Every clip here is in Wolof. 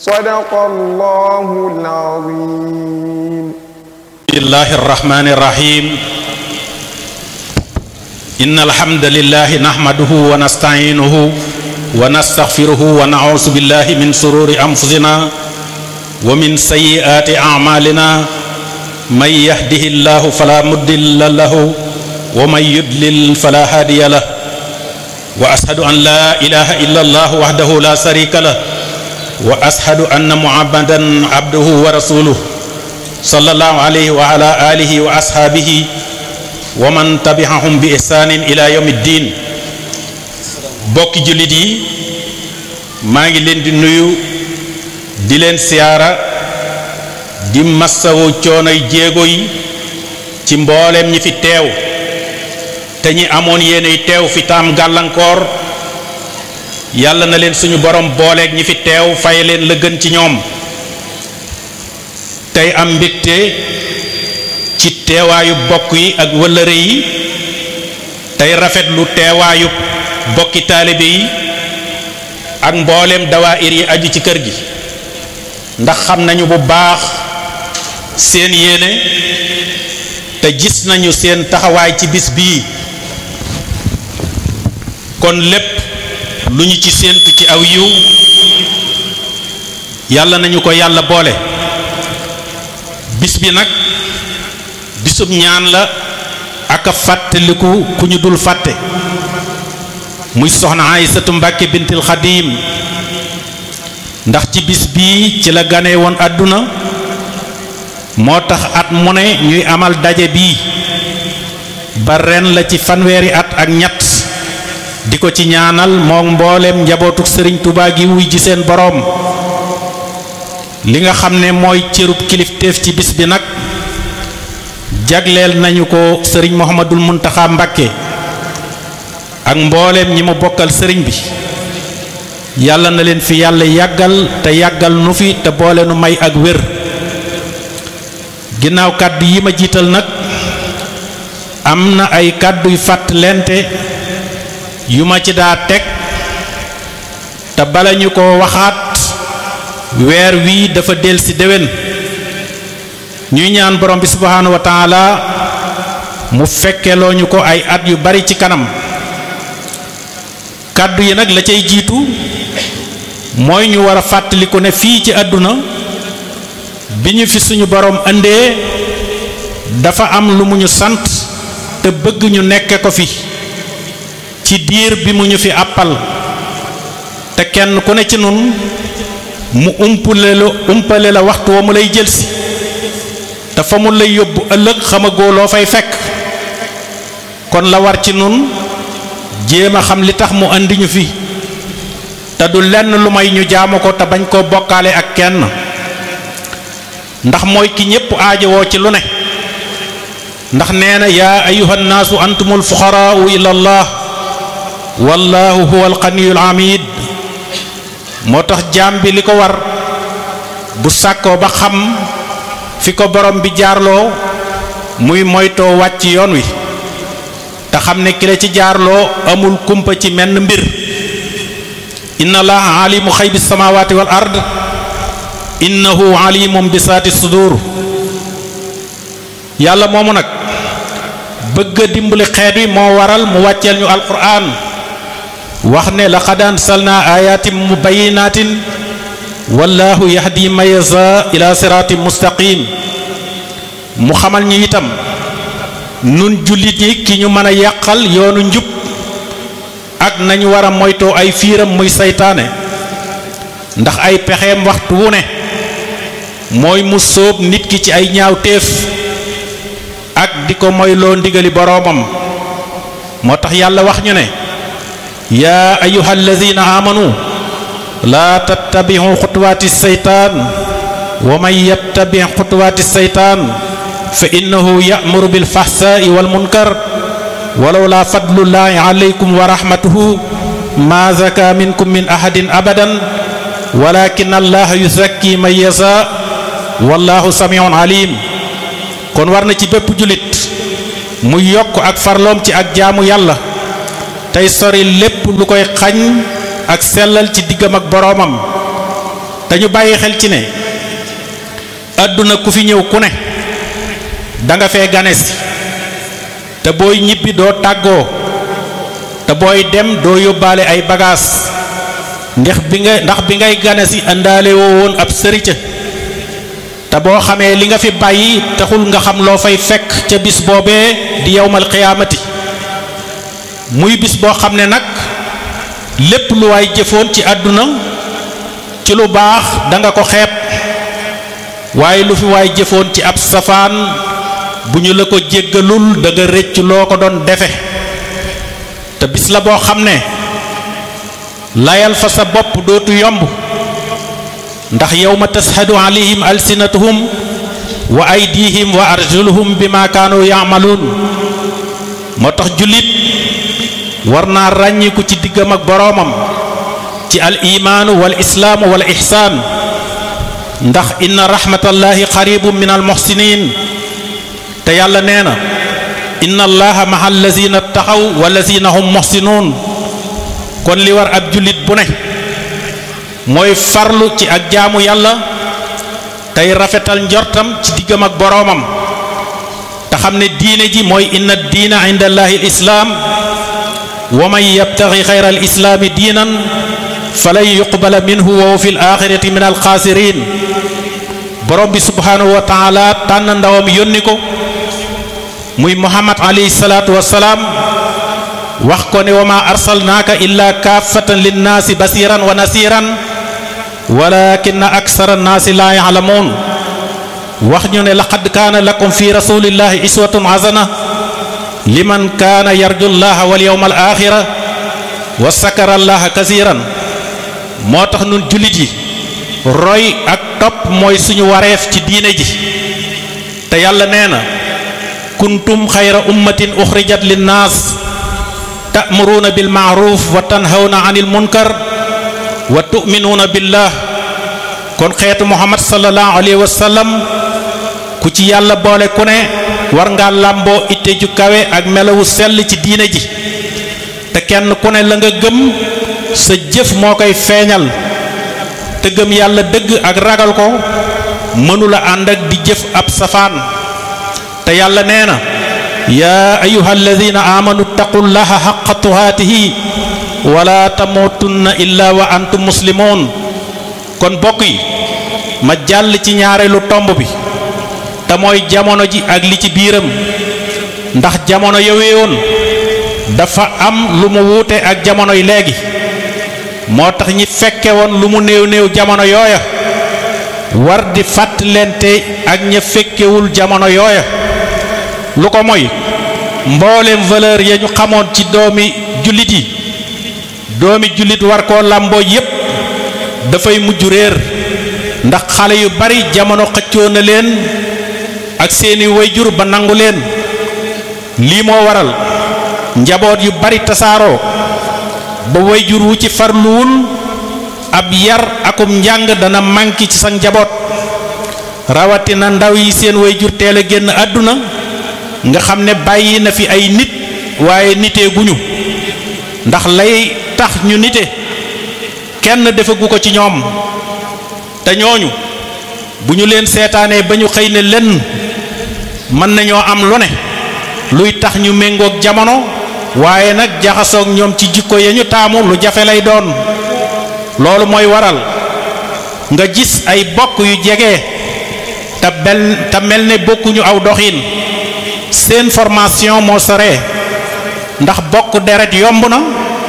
صدق الله العظيم بسم الله الرحمن الرحيم إن الحمد لله نحمده ونستعينه ونستغفره ونعوذ بالله من شرور أنفسنا ومن سيئات أعمالنا من يهده الله فلا مضل له ومن يضلل فلا هادي له وأشهد أن لا إله إلا الله وحده لا شريك له وأشهد أن محمدا عبده ورسوله صلى الله عليه وعلى آله وأصحابه ومن تبعهم بإحسان إلى يوم الدين bokki jullit yi maa ngi leen di nuyu di leen siyaara di massawu coonoy jéego yi ci mbooleem ñi fi teew te ñi amoon yéenay teew fi taam gàllankoor yàlla na leen suñu borom booleeg ñi fi teew fay leen la gën ci ñoom tey am mbégte ci teewaayu bokk yi ak wëllëre yi tey rafetlu teewaayu bokki taalibe yi ak mbooleem dawaayir yi aju ci kër gi ndax xam nañu bu baax seen yéene te gis nañu seen taxawaay ci bis bii kon lépp lu ñu ci séentu ci aw yiw yàlla nañu ko yàlla boole bis bi nag bisub ñaan la ak a fàttaliku ku ñu dul fàtte muy soxna Aysatu Mbàkke bintil Xadiim ndax ci bis bii ci la gane woon àdduna moo tax at mu ne ñuy amal daje bii ba ren la ci fanweeri at ak ñett di ko ci ñaanal moom mbooleem njabootu sëriñ Tuubaa gi wuy ji seen boroom li nga xam ne mooy cërub kilifteef ci bis bi nag jagleel nañu ko sëriñ Muhammadul Muntaxa Mbàkke ak mbooleem ñi mu bokkal sëriñ bi yàlla na leen fi yàlla yàggal te yàggal nu fi te boole nu may ak wér ginnaaw kàddu yi ma jiital nag am na ay kàdduy fàttalente yu ma ci daa teg te bala ñu ko waxaat weer wii dafa del ci déwén ñuy ñaan borom bi subhaanahu wa taala mu fekkeloo ñu ko ay at yu bari ci kanam kàddu yi nag la cay jiitu mooy ñu war a fàttaliku ne fii ci àdduna bi ñu fi suñu borom indee dafa am lu mu ñu sant te bëgg ñu nekke ko fi ci diir bi mu ñu fi àppal te kenn ku ne ci nun mu umpale la umpale la waxtu wa mu lay jëlsi te fa mu lay yóbbu ëllëg xamagoo loo fay fekk kon la war ci nun jéem a xam li tax mu andi ñu fi te du lenn lu may ñu jaamu ko te bañ koo bokkaale ak kenn ndax mooy ki ñépp aajowoo ci lu ne ndax nee na yaa ayuha nnaasu antumul fuqaraau ila allah wallahu huwa alganiyul hamid moo tax jaam bi li ko war bu sàkkoo ba xam fi ko borom bi jaarloo muy moytoo wàcc yoon wi te xam ne ki la ci jaarloo amul kumpa ci menn mbir inna allaha alimu xaybi samawati wal ard innahu alimum bi saati sudur yàlla moomu nag bëgg a dimbali xeet wi moo waral mu wàcceel ñu alquran wax ne laqad ansalna ayatin mubayinatin wallahu yahdi man yasha ila siratin mustaqim mu xamal ñu itam nun jullit ñi ki ñu mën a yàqal yoonu njub ak nañu war a moytoo ay fiiram muy saytaane ndax ay pexeem waxtu wu ne mooy mu sóob nit ki ci ay ñaaw téef ak di ko moyloo ndigali boroomam moo tax yàlla wax ñu ne yaa ayuha alladina amanu laa tattabiu xutuwaati seytaan wa man yattabi xutuwaati seytaan fa innahu ya'muru bil fahsaa'i wal munkar walaw laa fadlullaahi alaykum wa rahmatuhu ma zaka minkum min ahadin abadan walakin allaha yuzakki man yasha wallahu samiun alim kon war na ci bépp jullit mu yokk ak farloom ci ak jaamu yàlla tey sori lépp lu koy xañ ak sellal ci diggam ak boroomam te ñu bàyyi xel ci ne àdduna ku fi ñëw ku ne danga fee ganes te booy ñibbi doo tàggoo te booy dem doo yóbbaale ay bagaas ndax bi nga ndax bi ngay ganesi àndaale woo woon ab sërica te boo xamee li nga fi bàyyi taxul nga xam loo fay fekk ca bis boobee di yowmal xiyaamati muy bis boo xam ne nag lépp lu waay jëfoon ci àdduna ci lu baax danga ko xeeb waaye lu fi waay jëfoon ci ab safaan bu ñu la ko jéggalul da nga rëcc loo ko doon defe te bis la boo xam ne layal fa sa bopp dootu yomb ndax yawma tashhadu alayhim alsinatuhum wa aydihim wa arjuluhum bima kaanu yaamaluun moo tax jullit war naa ràññiku ci diggam ak boroomam ci al imaanu wal islaamu wal ihsaan ndax inna rahmatallahi qaribun min al muhsinin te yàlla nee na inna allaha maha allazina taxaw wallazina hum muhsinuun kon li war ab jullit bu ne mooy farlu ci ak jaamu yàlla tey rafetal njortam ci diggam ak boroomam te xam ne diine ji mooy inna diina inda allahi al islaam wa man yabtaxi xayra al islaami diinan falan yuqbala minhu wa huwa fi l axirati min alxaasirin borom bi subhaanahu wa taala tànn ndawam yónni ko muy muhammad alayhi salaatu wasalaam wax ko ne wa ma arsalnaaka illa kaafatan linnaasi basiran wa nasiran walakinna aksara annaasi laa ya'lamuun wax ñu ne laqad kaana lakum fi rasulillahi iswatun hasana liman kaana yarju llaha wal yawma al axira wa sakara allaha kasiran moo tax nun jullit yi roy ak topp mooy suñu wareef ci diine ji te yàlla nee na kuntum xayra ummatin uxrijat linnaas ta'muruuna bil ma'ruf wa tanhawna anil munkar wa tu'minuuna billah kon xeetu muhammad sallallahu alayhi wa sallam ku ci yàlla boole ku ne war ngaa làmboo itte ju kawe ak melawu sell ci diine ji te kenn ku ne la nga gëm sa jëf moo koy feeñal te gëm yàlla dëgg ak ragal ko mënula ànd ak di jëf ab safaan te yàlla nee na yaa ayuha alladina amanu taqullaha xaqa tuhaatihi wala tamutunna illa wa antum muslimoon kon bokk yi ma jàll ci ñaareelu tomb bi te mooy jamono ji ak li ci biiram ndax jamono yoweewoon dafa am lu mu wuute ak jamono yi léegi moo tax ñi fekke woon lu mu néew néew jamono yooya war di fàttalente ak ña fekkewul jamono yooya lu ko mooy mboolem valeur ya ñu xamoon ci doomi jullit yi doomi jullit war koo làmboo yépp dafay mujj réer ndax xale yu bari jamono xëccoo na leen ak seeni wayjur ba nangu leen lii moo waral njaboot yu bari tasaaroo ba wayjur wu ci farluwul ab yar akum njàng dana manki ci sa njaboot rawatina ndaw yi seen wayjur teel a génn àdduna nga xam ne bàyyi na fi ay nit waaye nitee guñu ndax lay tax ñu nite kenn defagu ko ci ñoom te ñooñu bu ñu leen seetaanee ba ñu xëy ne lenn mën nañoo am lu ne luy tax ñu méngoog jamono waaye nag jaxasoog ñoom ci jikko ya ñu taamu lu jafe lay doon loolu mooy waral nga gis ay bokk yu jege te bel te mel ne bokkuñu aw doxin seen formation moo sore ndax bokk deret yomb na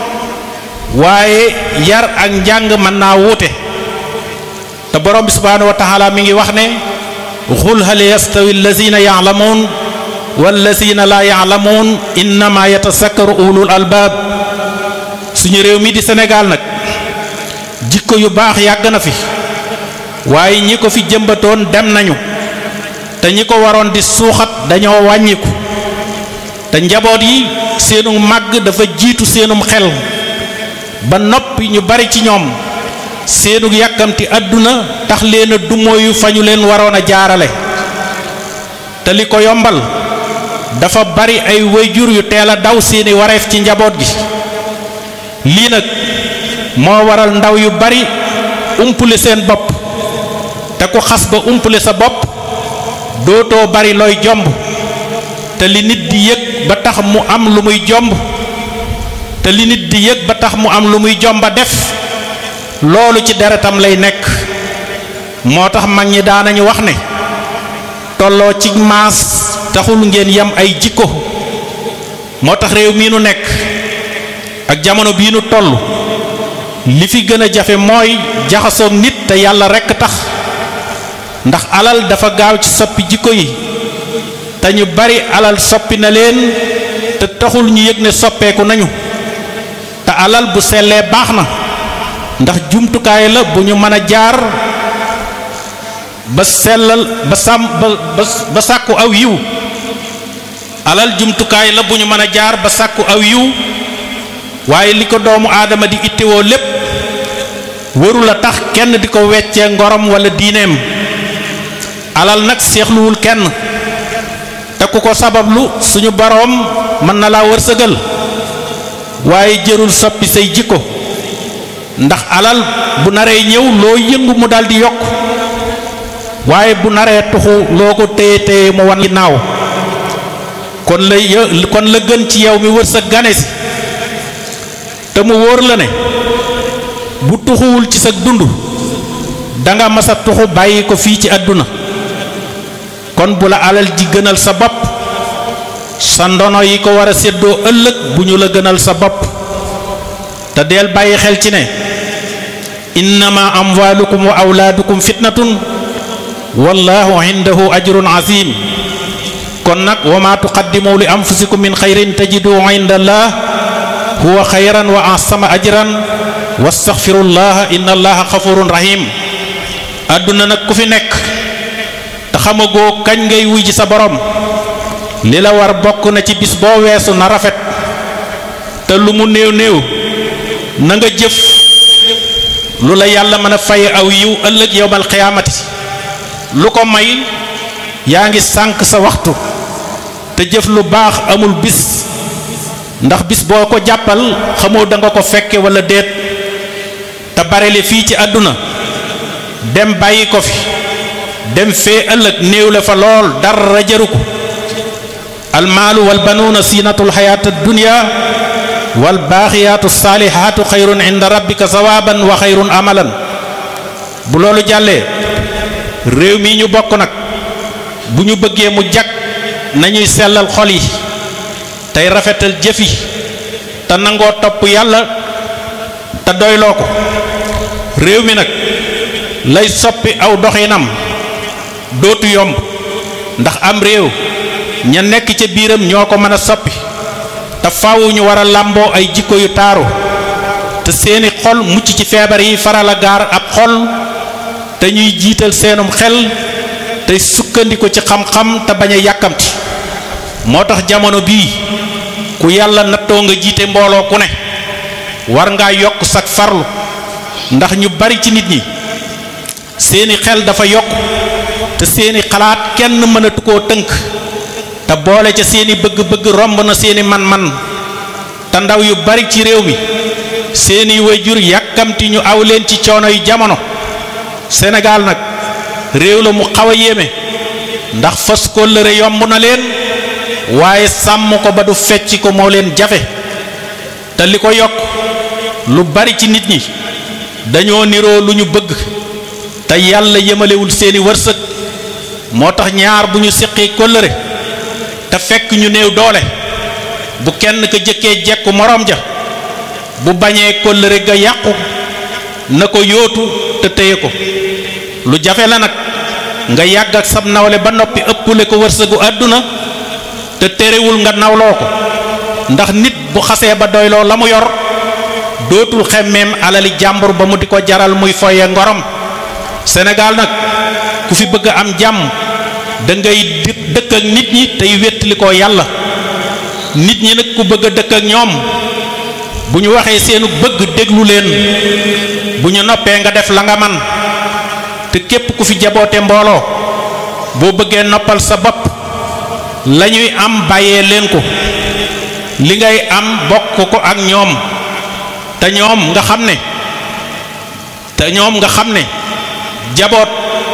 waaye yar ak njàng mën naa wuute te borom bi subhaanahu wa taala mi ngi wax ne xul hal yastawi allazina yaalamuun wallazina laa yaalamuun innama yatasakkaru ulul albaab suñu réew mi di Sénégal nag jikko yu baax yàgg na fi waaye ñi ko fi jëmbatoon dem nañu te ñi ko waroon di suuxat dañoo wàññiku te njaboot yi seenu màgg dafa jiitu seenum xel ba noppi ñu bari ci ñoom seenu yàkkamti àdduna tax leen a dumóoyu fa ñu leen waroon a jaarale te li ko yombal dafa bari ay wayjur yu teel a daw seeni wareef ci njaboot gi lii nag moo waral ndaw yu bari umpule seen bopp te ku xas ba umpule sa bopp dootoo bari looy jomb te li nit di yëg ba tax mu am lu muy jomb te li nit di yëg ba tax mu am lu muy jomba def loolu ci deretam lay nekk moo tax mag ñi daanañu wax ne tolloo ci maas taxul ngeen yam ay jikko moo tax réew mii nu nekk ak jamono bii nu toll li fi gën a jafe mooy jaxasoog nit te yàlla rekk tax ndax alal dafa gaaw ci soppi jikko yi te ñu bari alal soppi na leen te taxul ñu yëg ne soppeeku nañu te alal bu sellee baax na ndax jumtukaay la bu ñu mën a jaar ba sellal ba sàmm ba ba sàkku aw yiw alal jumtukaay la bu ñu mën a jaar ba sàkku aw yiw waaye li ko doomu aadama di ittewoo lépp warul a tax kenn di ko weccee ngorom walla diineem alal nag seexluwul kenn te ku ko sabablu suñu boroom mën na laa wërsëgal waaye jërul soppi say jikko ndax alal bu naree ñëw loo yëngu mu daldi yokk waaye bu naree tuxu loo ko téye téye mu wan ginnaaw kon la kon la gën ci yow mi wërsëg gane si te mu wóor la ne bu tuxuwul ci sa dund danga masa tuxu bàyyi ko fii ci àdduna kon bu la alal ji gënal sa bopp sa ndono yi ko war a séddoo ëllëg bu ñu la gënal sa bopp te deel bàyyi xel ci ne innama amwaalukum wa awlaadukum fitnatun wallahu indahu ajrun azim kon nag wa ma tuqaddimu li anfusikum min xayrin tajidu inda allah huwa xayran wa asama ajran wastaxfirullaha inna allaha xafurun rahim àdduna nag ku fi nekk te xamagoo kañ ngay wuy ji sa borom li la war bokk na ci bis boo weesu na rafet te lu mu néew néew na nga jëf lu la yàlla mën a fay aw yiw ëllëg yowmal xiyaamati lu ko may yaa ngi sànq sa waxtu te jëf lu baax amul bis ndax bis boo ko jàppal xamoo da nga ko fekke walla déet te barele fii ci àdduna dem bàyyi ko fi dem fee ëllëg néew la fa lool dara jaru ko almaalu wal banuuna siinatul xayaata dunya wal baaxiyaatu saalihaatu xayrun inda rabbika sawaaban wa xayrun amalan bu loolu jàllee réew mi ñu bokk nag bu ñu bëggee mu jag nañuy sellal xol yi tey rafetal jëf yi te nangoo topp yàlla te doyloo ko réew mi nag lay soppi aw doxinam dootu yomb ndax am réew ña nekk ca biiram ñoo ko mën a soppi te faaw ñu war a làmboo ay jikko yu taaru te seeni xol mucc ci feebar yi faral a gaar ab xol te ñuy jiital seenum xel tey sukkandiku ci xam-xam te bañ a yàkkamti moo tax jamono bii ku yàlla nattoo nga jiite mbooloo ku ne war ngaa yokk sag farlu ndax ñu bari ci nit ñi seeni xel dafa yokk te seeni xalaat kenn mënatu koo tënk te boole ca seeni bëgg-bëgg romb na seeni man-man te ndaw yu bari ci réew mi seeni wayjur yàkkamti ñu aw leen ci coono yu jamono Sénégal nag réew la mu xaw a yéeme ndax fas kóllëre yomb na leen waaye sàmm ko ba du fecc ko moo leen jafe te li ko yokk lu bari ci nit ñi dañoo niroo lu ñu bëgg te yàlla yemalewul seeni wërsëg moo tax ñaar bu ñu siqi kóllëre te fekk ñu néew doole bu kenn ka jëkkee jekku moroom ja bu bañee kóllëre ga yàqu na ko yóotu te téye ko lu jafe la nag nga yàgg ak sab nawle ba noppi ëppule ko wërsëgu àdduna te terewul nga nawloo ko ndax nit bu xasee ba doyloo la mu yor dootul xemmeem alali jàmbur ba mu di ko jaral muy foye ngorom Sénégal nag ku fi bëgg am jàmm da ngay dëkk ak nit ñi tey wéttali ko yàlla nit ñi nag ku bëgg a dëkk ak ñoom bu ñu waxee seenu bëgg déglu leen bu ñu noppee nga def la nga man te képp ku fi jaboote mbooloo boo bëggee noppal sa bopp la ñuy am bàyyee leen ko li ngay am bokk ko ak ñoom te ñoom nga xam ne te ñoom nga xam ne jaboot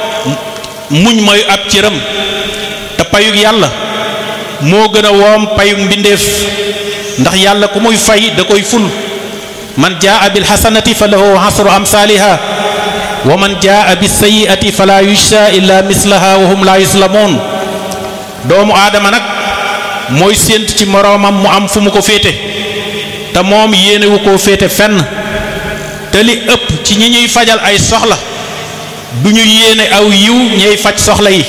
muñ mooy ab cëram te payug yàlla moo gën a woom payug mbindeef ndax yàlla ku muy fay da koy ful man jaa bil xasanati fa lahu asru amsaaliha wa man jaa bis sayiati fala yujsa illa mislaha wa hum la yuslamoon doomu aadama nag mooy séent ci moroomam mu am fu mu ko féete te moom yéenewu koo féete fenn te li ëpp ci ñi ñuy fajal ay soxla du ñu yéene aw yiw ñey faj soxla yi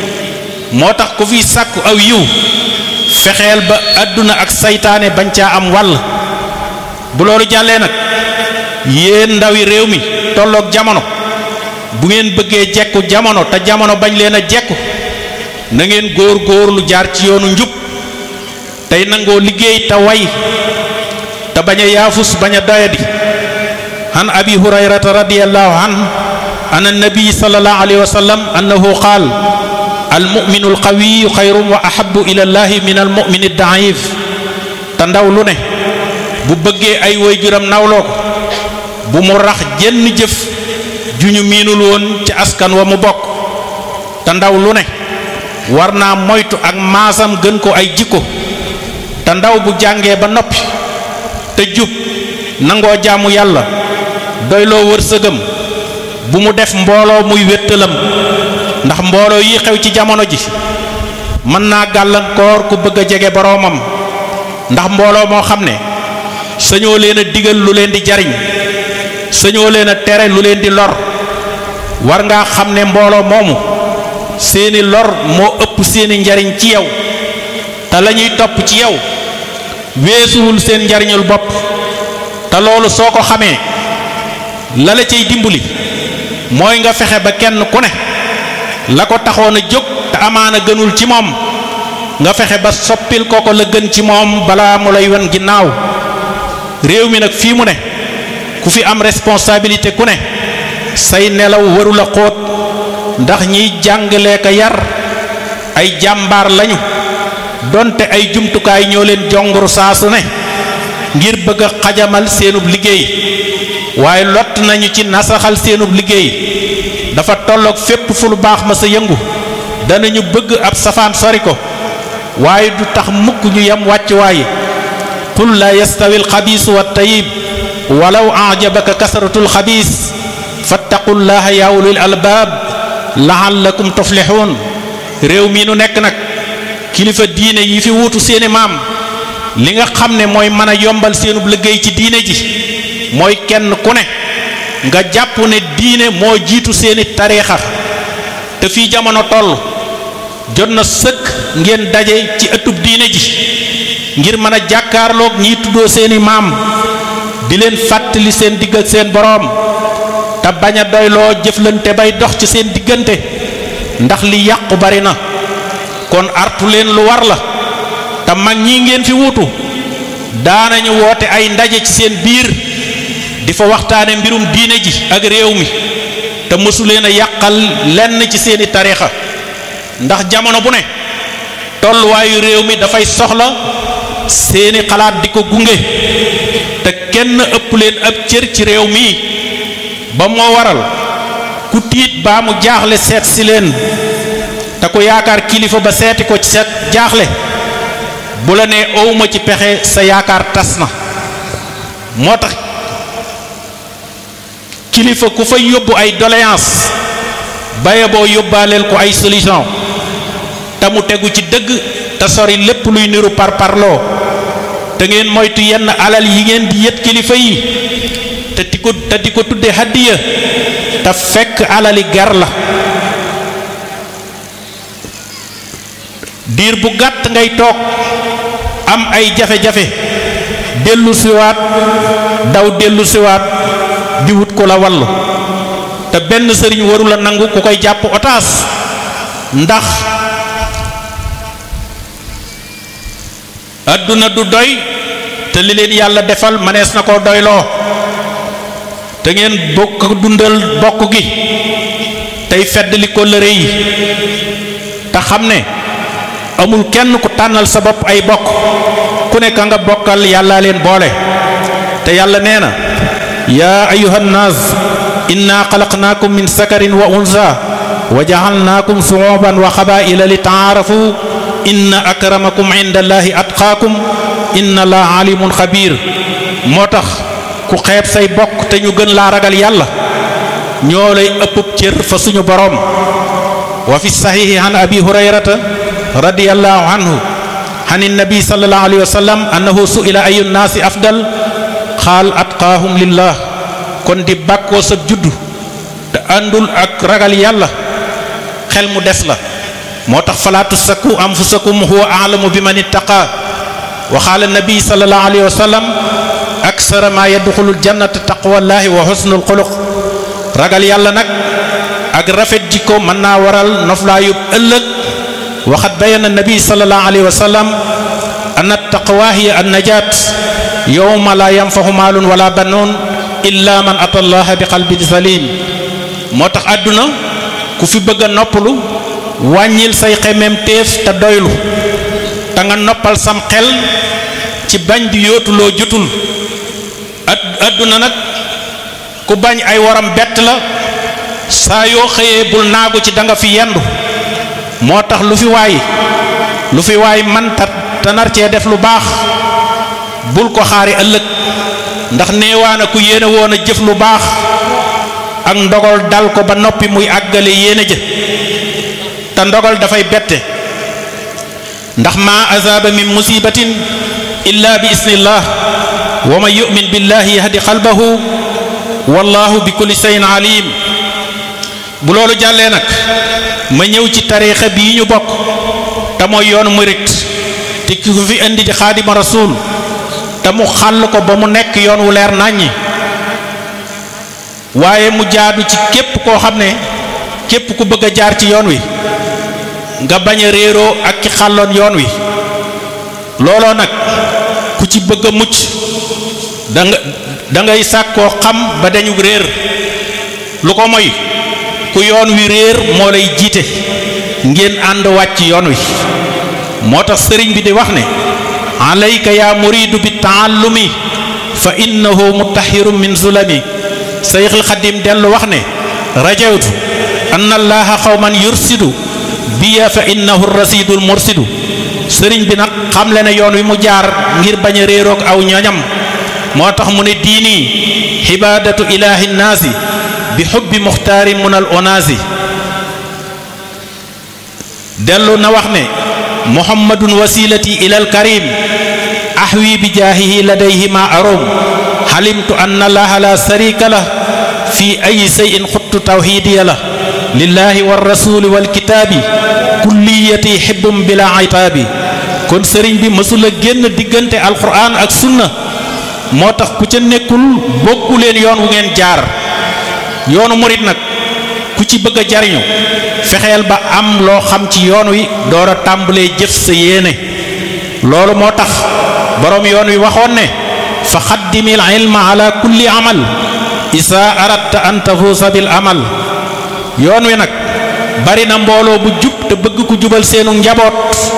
moo tax ku fi sàkku aw yiw fexeel ba àdduna ak saytaane bañ caa am wàll bu loolu jàllee nag yéen ndawi réew mi tolloog jamono bu ngeen bëggee jekku jamono te jamono bañ leen a jekku na ngeen góor góor lu jaar ci yoonu njub tey nangoo liggéey te way te bañ a yaafus bañ a doyadi an abi hurayrata radiyallahu an an annabi sallallahu alayhi wa sallam annahu qaal almuminu alqawiyu xayrun wa ahabu ila llahi min almumini daif te ndaw lu ne bu bëggee ay waajuram nawloo ko bu mu rax jenn jëf ju ñu miinul woon ci askan wa mu bokk te ndaw lu ne war naa moytu ak maasam gën ko ay jikko te ndaw bu jàngee ba noppi te jub nangoo jaamu yàlla doyloo wërsëgam bu mu def mbooloo muy wéttalam ndax mbooloo yi xew ci jamono ji mën naa gàllankoor ku bëgg a jege boroomam ndax mbooloo moo xam ne sañoo leen a digal lu leen di jariñ sañoo leen a tere lu leen di lor war ngaa xam ne mbooloo moomu seeni lor moo ëpp seeni njariñ ci yow te la ñuy topp ci yow weesuwul seen njariñul bopp te loolu soo ko xamee la la cay dimbali mooy nga fexe ba kenn ku ne la ko taxoon a jóg te amaana gënul ci moom nga fexe ba soppil ko ko la gën ci moom balaa mu lay wan ginnaaw réew mi nag fii mu ne ku fi am responsabilité ku ne say nelaw warula xóot ndax ñiy jàngale ka yar ay jàmbaar lañu donte ay jumtukaay ñoo leen jonguru saa su ne ngir bëgg a xajamal seenub liggéey waaye lott nañu ci nasaxal seenub liggéey dafa tolloog fépp fu lu baax ma sa yëngu danañu bëgg ab safaan sori ko waaye du tax mukk ñu yem wàccuwaay qul la yastawi alxabiisu wa tayib walaw ajabaka kasratu alxabiis fattaqullaha yaa ulil albaab laallakum tuflixuun réew mii nu nekk nag kilifa diine yi fi wuutu seeni maam li nga xam ne mooy mën a yombal seenub liggéey ci diine ji mooy kenn ku ne nga jàpp ne diine moo jiitu seeni tariixa te fii jamono toll jot na sëkk ngeen daje ci ëttub diine ji ngir mën a jàkkaarloog ñiy tuddoo seeni maam di leen fàttali seen digg ak seen boroom te bañ a doyloo jëflante bay dox ci seen diggante ndax li yàqu bari na kon artu leen lu war la te mag ñi ngeen fi wuutu daanañu woote ay ndaje ci seen biir di fa waxtaane mbirum diine ji ak réew mi te mësu leen a yàqal lenn ci seeni tariixa ndax jamono bu ne tolluwaayu réew mi dafay soxla seeni xalaat di ko gunge te kenn ëpp leen ab cër ci réew mi ba moo waral ku tiit baa mu jaaxle seet si leen te ku yaakaar kilifa ba seeti ko ci seet jaaxle bu la nee owma ci pexe sa yaakaar tas na moo tax kilifa ku fay yóbbu ay doléance baye boo yóbbaaleel ko ay solution te mu tegu ci dëgg te sori lépp luy niru par parloo te ngeen moytu yenn alal yi ngeen di yët kilifa yi te di ko te di ko tudde hadiya te fekk alali gar la diir bu gàtt ngay toog am ay jafe-jafe dellu siwaat daw dellu siwaat di wut ko la wallu te benn sëriñ warula nangu ku koy jàpp otaas ndax adduna du doy te li leen yàlla defal manees na koo doyloo te ngeen bokk dundal bokk gi tey feddali ko lëre yi te xam ne amul kenn ku tànnal sa bopp ay bokk ku nekk nga bokkal yàlla leen boole te yàlla nee na yaa ayuha nnaas inna xalaqnaakum min sakarin wa unsa wa ja'alnaakum shu'uban wa qabaa'ila li ta'aarafu inna akramakum inda allahi atqaakum inna allaha alimun xabiir moo tax ku xeeb say bokk te ñu gën laa ragal yàlla ñoo lay ëppub cër fa suñu boroom wa fi saxiixi an abi hurayrata radiyallahu anhu an nabi sallallahu alayhi wa sallam annahu su'ila ayu nnaasi afdal xaal atqaahum lillah kon di bàkkoo sa juddu te àndul ak ragal yàlla xel mu des la moo tax falaa tusakku anfusakum huwa a'lamu bi man ittaqa wa qaala nabi sallallahu alayhi wa sallam aksara ma yadxulul jannata taqwallahi wa husnul xuluq ragal yàlla nag ak rafet jikko mën naa waral noflaayub ëllëg waxat bayana nabi sallallahu alayhi wa sallam anna taqwa hiya an najaat yowma la yanfahu maalun wala banoon illa man ata allaha bi qalbin salim moo tax àdduna ku fi bëgg a noppalu wàññil say xemem téef te doylu te nga noppal sam xel ci bañ di yootuloo jotul àdduna nag ku bañ ay waram bett la saa yoo xëyee bul naagu ci da nga fi yendu moo tax lu fi waay lu fi waay man ta te nar cee def lu baax bul ko xaari ëllëg ndax neewaana ku yéene woon a jëf lu baax ak ndogal dal ko ba noppi muy àggale yéene jë te ndogal dafay bette ndax maa azaaba min musibatin illa bi isnillah wa man yu'min billahi yahdi qalbahu wallahu bi kulli shay'in alim bu loolu jàllee nag ma ñëw ci tariixa bii ñu bokk te mooy yoonu murit te ki ko fi indi di xaadima rasul te mu xàll ko ba mu nekk yoon wu leer nàññi waaye mu jaadu ci képp koo xam ne képp ku bëgg a jaar ci yoon wi nga bañ a réeroo ak ki xàlloon yoon wi looloo nag ku ci bëgg a mucc da nga da ngay sàkkoo xam ba dañu réer lu ko moy ku yoon wi réer moo lay jiite ngeen ànd wàcc yoon wi moo tax sëriñ bi di wax ne alayka yaa muridu bi taallumi fa innahu mutahirum min zulami sayxil xadim dellu wax ne rajawtu anna allaha xawman yursidu biya fa innahu rasidul mursidu sëriñ bi nag xamle ne yoon wi mu jaar ngir bañ a réeroog aw ñoñam moo tax mu ne diini xibaadatu ilaahi nnaasi bi xubbi muxtaari munal onaasi dellu na wax ne muhammadun wasilati ilal karim ahwi bi jaahihi ladayhi ma arom xalimtu anna allaha la sarika la fi ay seyin xuttu tawxiidiya la lillahi wa rasuli wal kitaabi kulliyati xibbum bila aytaabi kon sëriñ bi mësula génn diggante alquran ak sunna moo tax ku ca nekkul bokku leen yoon wu ngeen jaar yoonu murit nag ku ci bëgg a jariñu fexeel ba am loo xam ci yoon wi door a tàmbalee jëf sa yéene loolu moo tax boroom yoon wi waxoon ne fa xaddimil ilma ala kulli amal isa aratta an tafuusa bil amal yoon wi nag bari na mbooloo bu jub te bëgg ku jubal seenu njaboot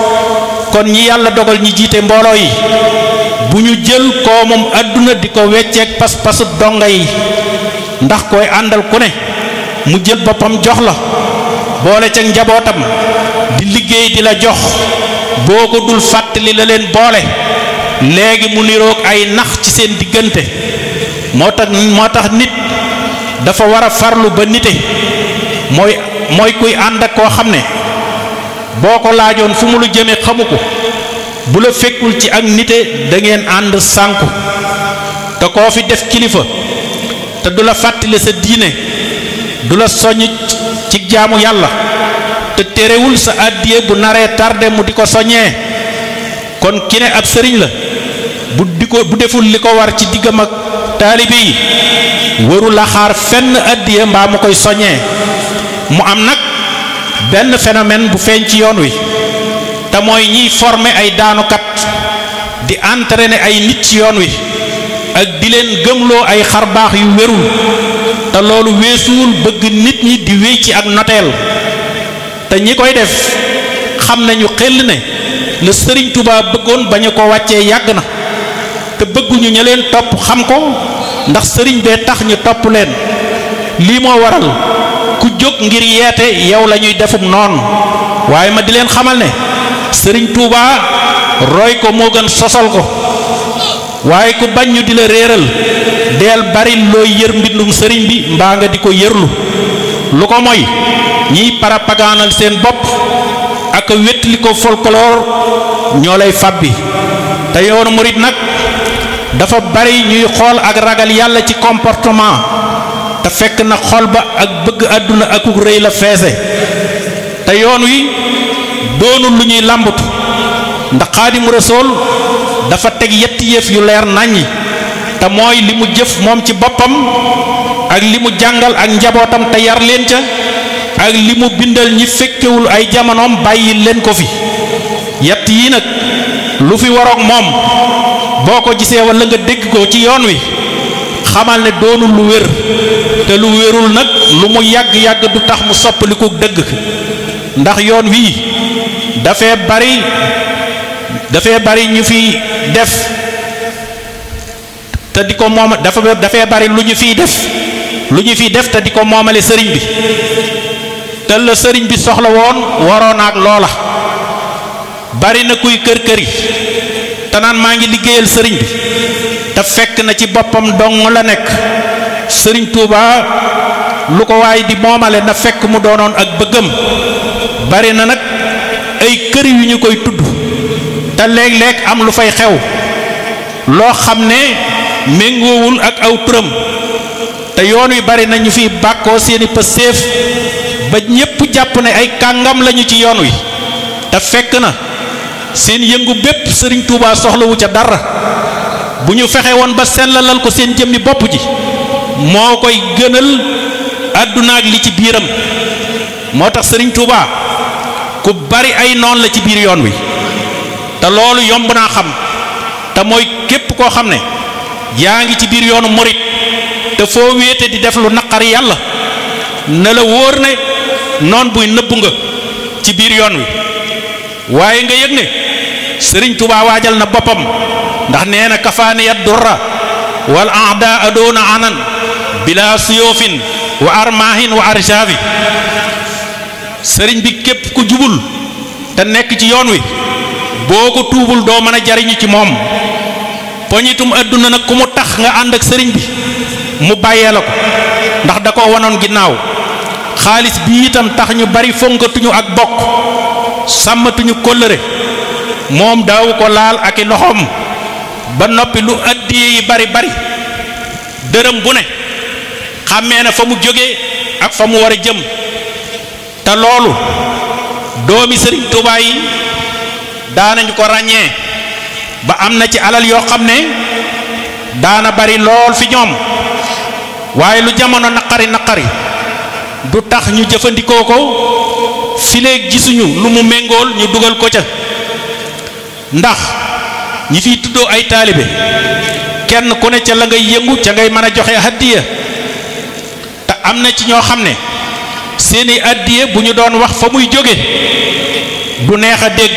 kon ñi yàlla dogal ñi jiite mbooloo yi bu ñu jël koomum àdduna di ko wecceek pas-pasu donga yi ndax koy àndal ku ne mu jël boppam jox la boole ca njabootam di liggéey di la jox boo ko dul fàttali la leen boole léegi mu niroog ay nax ci seen diggante moo tax moo tax nit dafa war a farlu ba nite mooy mooy kuy ànd ak koo xam ne boo ko laajoon fu mu lu jëme xamu ko bu la fekkul ci ak nite da ngeen ànd sànku te koo fi def kilifa te du la fàttali sa diine du la soññ ci jaamu yàlla te terewul sa àddiye bu naree tardé mu di ko soññee kon ki ne ab sëriñ la bu di ko bu deful li ko war ci diggam ak taalibe yi waru la xaar fenn àddiye mbaa mu koy soññee mu am nag benn phénomène bu feeñ ci yoon wi te mooy ñiy former ay daanukat di entraîner ay nit ci yoon wi ak di leen gëmloo ay xarbaax yu wérul te loolu weesuwul bëgg nit ñi di wéy ci ak noteel te ñi koy def xam nañu xel ne la sëriñ Tuubaa bëggoon bañu ko wàccee yàgg na te bëgguñu ña leen topp xam ko ndax sëriñ bee tax ñu topp leen lii moo waral ku jóg ngir yeete yow la ñuy defum noonu waaye ma di leen xamal ne sëriñ Touba roy ko moo gën sosal ko waaye ku bañ ñu di la réeral deel bari looy yër mbindum sëriñ bi mbaa nga di ko yërlu lu ko moy ñiy parapagaanal seen bopp ak wétli ko folklore ñoo lay fàbbi te yoonu murit nag dafa bari ñuy xool ak ragal yàlla ci comportement te fekk na xol ba ak bëgg àdduna akuk rëy la feese te yoon wi doonul lu ñuy làmbatu ndax xaadimu rasool dafa teg yetti yëf yu leer naññi te mooy li mu jëf moom ci boppam ak li mu jàngal ak njabootam te yar leen ca ak li mu bindal ñi fekkewul ay jamonoom bàyyi leen ko fi yett yii nag lu fi waroog moom boo ko gisee walla nga dégg ko ci yoon wi xamal ne doonul lu wér te lu wérul nag lu mu yàgg-yàgg du tax mu soppaliku dëgg ndax yoon wii dafee bari dafee bari ñu fi def te di ko moom dafa dafee bari lu ñu fiy def lu ñu fiy def te di ko moomale sëriñ bi te la sëriñ bi soxla woon waroon ak loola bari na kuy kër këri te naan maa ngi liggéeyal sëriñ bi te fekk na ci boppam dong la nekk sëriñ Touba lu ko waay di moomale na fekk mu doonoon ak bëggam bari na nag ay kër yu ñu koy tudd te léeg-léeg am lu fay xew loo xam ne méngoowul ak aw turam te yoon wi bari na ñu fiy bàkkoo seeni pëseef ba ñépp jàpp ne ay kàngam lañu ci yoon wi te fekk na seen yëngu bépp sëriñ Touba soxlawu ca dara bu ñu fexe woon ba sellalal ko seen jëmmi bopp ji moo koy gënal àdduna ak li ci biiram moo tax sëriñ Touba ku bari ay noon la ci biir yoon wi te loolu yomb naa xam te mooy képp koo xam ne yaa ngi ci biir yoonu murit te foo wéete di def lu naqari yàlla ne la wóor ne noon buy nëbbu nga ci biir yoon wi waaye nga yëg ne sëriñ Touba waajal na boppam ndax nee na kafaaniya durra wal aada adoona anan bila suyóofin wa armaahin wa arjaavi sëriñ bi képp ku jubul te nekk ci yoon wi boo ko tuubul doo mën a jariñu ci moom poñitum àdduna nag ku mu tax nga ànd ak sëriñ bi mu bàyyee la ko ndax da ko wanoon ginnaaw xaalis bi itam tax ñu bari fonkatuñu ak bokk sàmmatuñu kóllëre moom daawu ko laal ak i loxoom ba noppi lu addiye yi bari bari dërëm bu ne xàmmee na fa mu jóge ak fa mu war a jëm te loolu doomi sëriñ Tuubaa yi daanañu ko ràññee ba am na ci alal yoo xam ne daana bari lool fi ñoom waaye lu jamono naqari naqari du tax ñu jëfandikoo ko fileeg gisuñu lu mu méngool ñu dugal ko ca ndax ñi fiy tuddoo ay taalibe kenn ku ne ca la ngay yëngu ca ngay mën a joxe addiya te am na ci ñoo xam ne seeni addiya bu ñu doon wax fa muy jóge du neex a dégg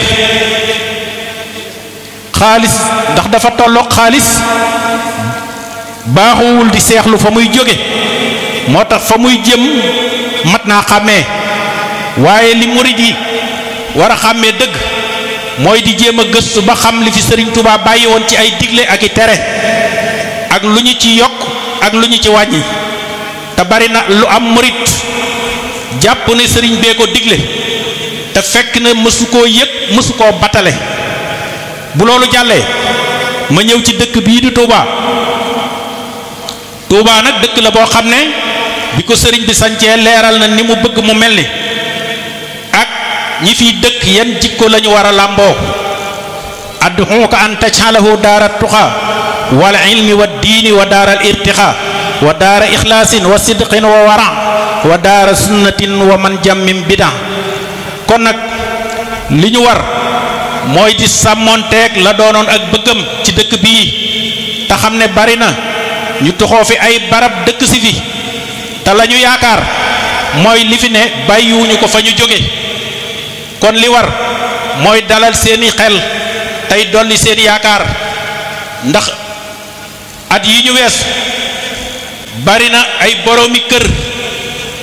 xaalis ndax dafa tolloog xaalis baaxuwul di seexlu fa muy jóge moo tax fa muy jëm mat naa xàmmee waaye li murid yi war a xàmmee dëgg mooy di jéem a gëstu ba xam li fi sëriñ Touba bàyyi woon ci ay digle ak i tere ak lu ñu ci yokk ak lu ñu ci wàññi te bari na lu am murid jàpp ne sëriñ bee ko digle te fekk na mësu koo yëg mësu koo batale bu loolu jàllee ma ñëw ci dëkk bii di Touba Touba nag dëkk la boo xam ne bi ko sëriñ bi sancee leeral na ni mu bëgg mu mel ni ak ñi fiy dëkk yan jikko lañu war a làmboo adduxuka an tajxalahu daara tuxa wal ilmi wa diini wa daara al irtixa wa daara ixlaasin wa sidqin wa wara wa daara sunnatin wa man jàmmim bidan kon nag li ñu war mooy di sàmmoonteeg la doonoon ak bëggam ci dëkk bii te xam ne bari na ñu toxoo fi ay barab dëkk si fi te la ñu yaakaar mooy li fi ne bàyyiwuñu ko fa ñu jóge kon li war mooy dalal seeni xel tey dolli seeni yaakaar ndax at yi ñu wees bari na ay boroomi kër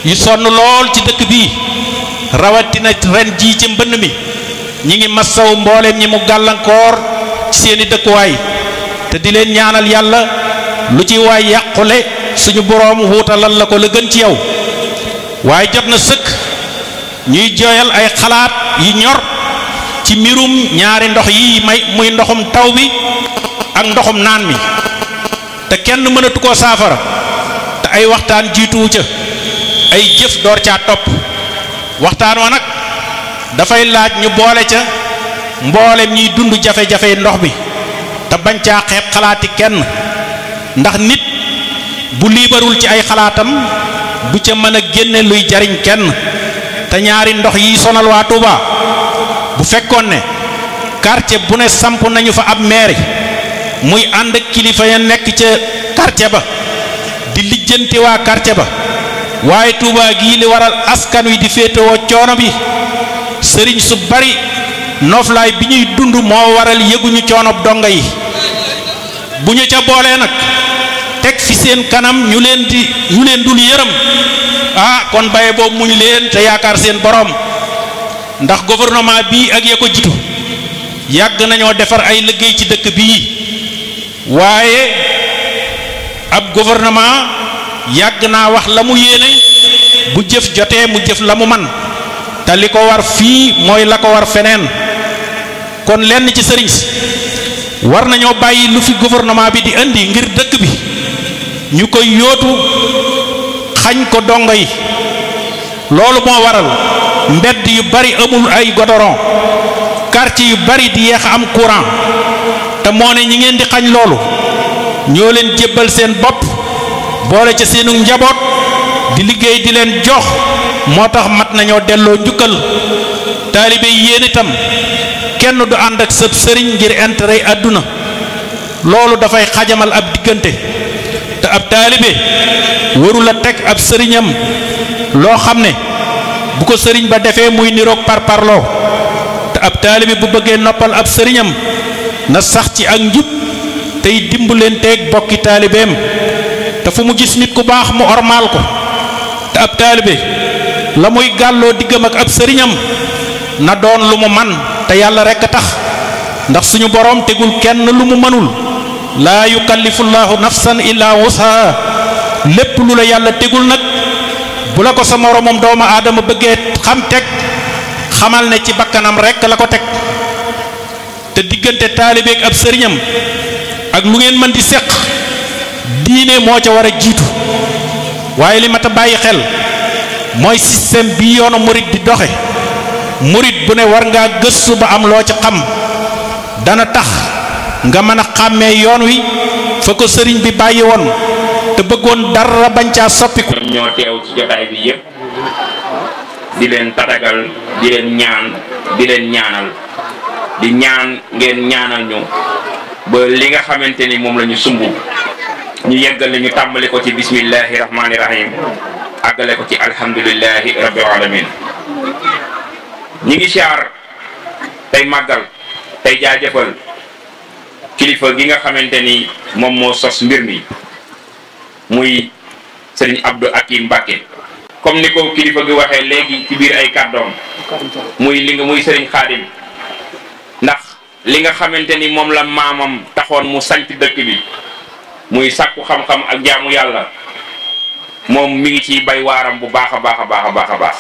yu sonn lool ci dëkk bii rawatina ren jii ci mbënn mi ñi ngi massaw mbooleem ñi mu gàllankoor ci seeni dëkkuwaay te di leen ñaanal yàlla lu ci waay yàqule suñu boroom wuutalal la ko la gën ci yow waaye jot na sëkk ñuy jooyal ay xalaat yi ñor ci mbirum ñaari ndox yi may muy ndoxum taw bi ak ndoxum naan mi te kenn mënatu koo saafara te ay waxtaan jiituwu ca ay jëf door caa topp waxtaan wa nag dafay laaj ñu boole ca mboolem ñiy dund jafe-jafe ndox bi te bañ caa xeeb xalaati kenn ndax nit bu liibarul ci ay xalaatam du ca mën a génne luy jariñ kenn te ñaari ndox yi sonal waa Touba bu fekkoon ne quartier bu ne samp nañu fa ab mairie muy ànd ak kilifa ya nekk ca quartier ba di lijjanti waa quartier ba waaye Touba gii li waral askan wi di féetewoo coono bi sëriñ su bari nooflaay bi ñuy dund moo waral yëguñu coonob donga yi bu ñu ca boolee nag teg fi seen kanam ñu leen di ñu leen dul yërëm ah kon baye boobu muñ leen te yaakaar seen borom ndax gouvernement bii ak ya ko jitu yàgg nañoo defar ay liggéey ci dëkk bii waaye ab gouvernement yàgg naa wax la mu yéene bu jëf jotee mu jëf la mu man te li ko war fii mooy la ko war feneen kon lenn ci sëriñ si war nañoo bàyyi lu fi gouvernement bi di indi ngir dëkk bi ñu koy yóotu xañ ko dongo yi loolu moo waral mbedd yu bari amul ay godoron quartier yu bari di yeex am courant te moo ne ñi ngeen di xañ loolu ñoo leen jébbal seen bopp boole ca seenu njaboot di liggéey di leen jox moo tax mat nañoo delloo njukkal taalibe yi yéen itam kenn du ànd ak sëb sëriñ ngir intérêt àdduna loolu dafay xajamal ab diggante te ab taalibe warul a teg ab sëriñam loo xam ne bu ko sëriñ ba defee muy niroog par parloo te ab taalibe bu bëggee noppal ab sëriñam na sax ci ak njub tey dimbalanteeg bokki taalibeem te fu mu gis nit ku baax mu ormaal ko te ab taalibe la muy gàlloo diggam ak ab sëriñam na doon lu mu man te yàlla rekk a tax ndax suñu boroom tegul kenn lu mu mënul laa yukallifu llaahu nafsan illaa wusaha lépp lu la yàlla tegul nag bu la ko sa moroomam doomu aadama bëggee xam teg xamal ne ci bakkanam rekk la ko teg te diggante taalibeek ab sëriñam ak lu ngeen mën di séq diine moo ca war a jiitu waaye li mat a bàyyi xel mooy système bi yoonu murit di doxe murit bu ne war ngaa gëstu ba am loo ci xam dana tax nga mën a xàmmee yoon wi fa ko sëriñ bi bàyyi woon te bëggoon dara bañ caa soppiku ñoom ñoo teew ci jotaay bi yépp di leen tatagal di leen ñaan di leen ñaanal di ñaan ngeen ñaanal ñu ba li nga xamante ni moom la ñu sumb ñu yeggal ñu tàmbali ko ci bismillahi rahmani rahim àggale ko ci alhamdulillahi rabbil alamin ñi ngi siyaar tey màggal tey jaajëfal kilifa gi nga xamante ni moom moo sos mbir mi muy sëriñ Abdou Akim Mbacke comme ni ko kilifa gi waxee léegi ci biir ay kàddoom muy li nga muy sëriñ Xaadim ndax li nga xamante ni moom la maamam taxoon mu sanc dëkk bi muy sàkku xam-xam ak jaamu yàlla moom mi ngi ciy bay waaram bu baax a baax a baax a baax a baax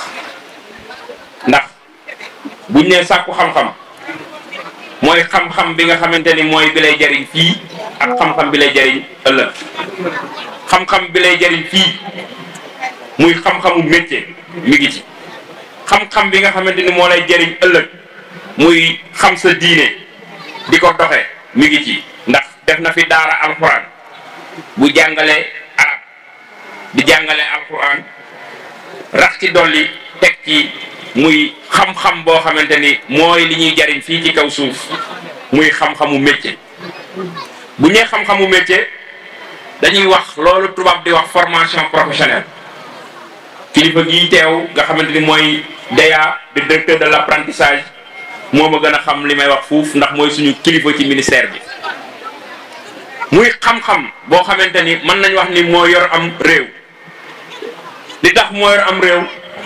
ndax buñ nee sàkku xam-xam mooy xam-xam bi nga xamante ni mooy bi lay jariñ fii ak xam-xam bi lay jariñ ëllëg xam-xam bi lay jariñ fii muy xam-xamu métier mi ngi ci xam-xam bi nga xamante ni moo lay jariñ ëllëg muy xam sa diine di ko doxe mi ngi ci ndax def na fi daara alxuraan bu jàngale arab di jàngale alxuraan rax ci dolli teg ci muy xam-xam boo xamante ni mooy li ñuy jariñ fii ci kaw suuf muy xam-xamu métier bu ñee xam-xamu métier dañuy wax loolu tubaab di wax formation professionnelle kilifa gii teew nga xamante ni mooy DEA di directeur de l'apprentissage moo ma gën a xam li may wax fuuf ndax mooy suñu kilifa ci ministère bi muy xam-xam boo xamante ni mën nañ wax ni moo yor am réew li tax moo yor am réew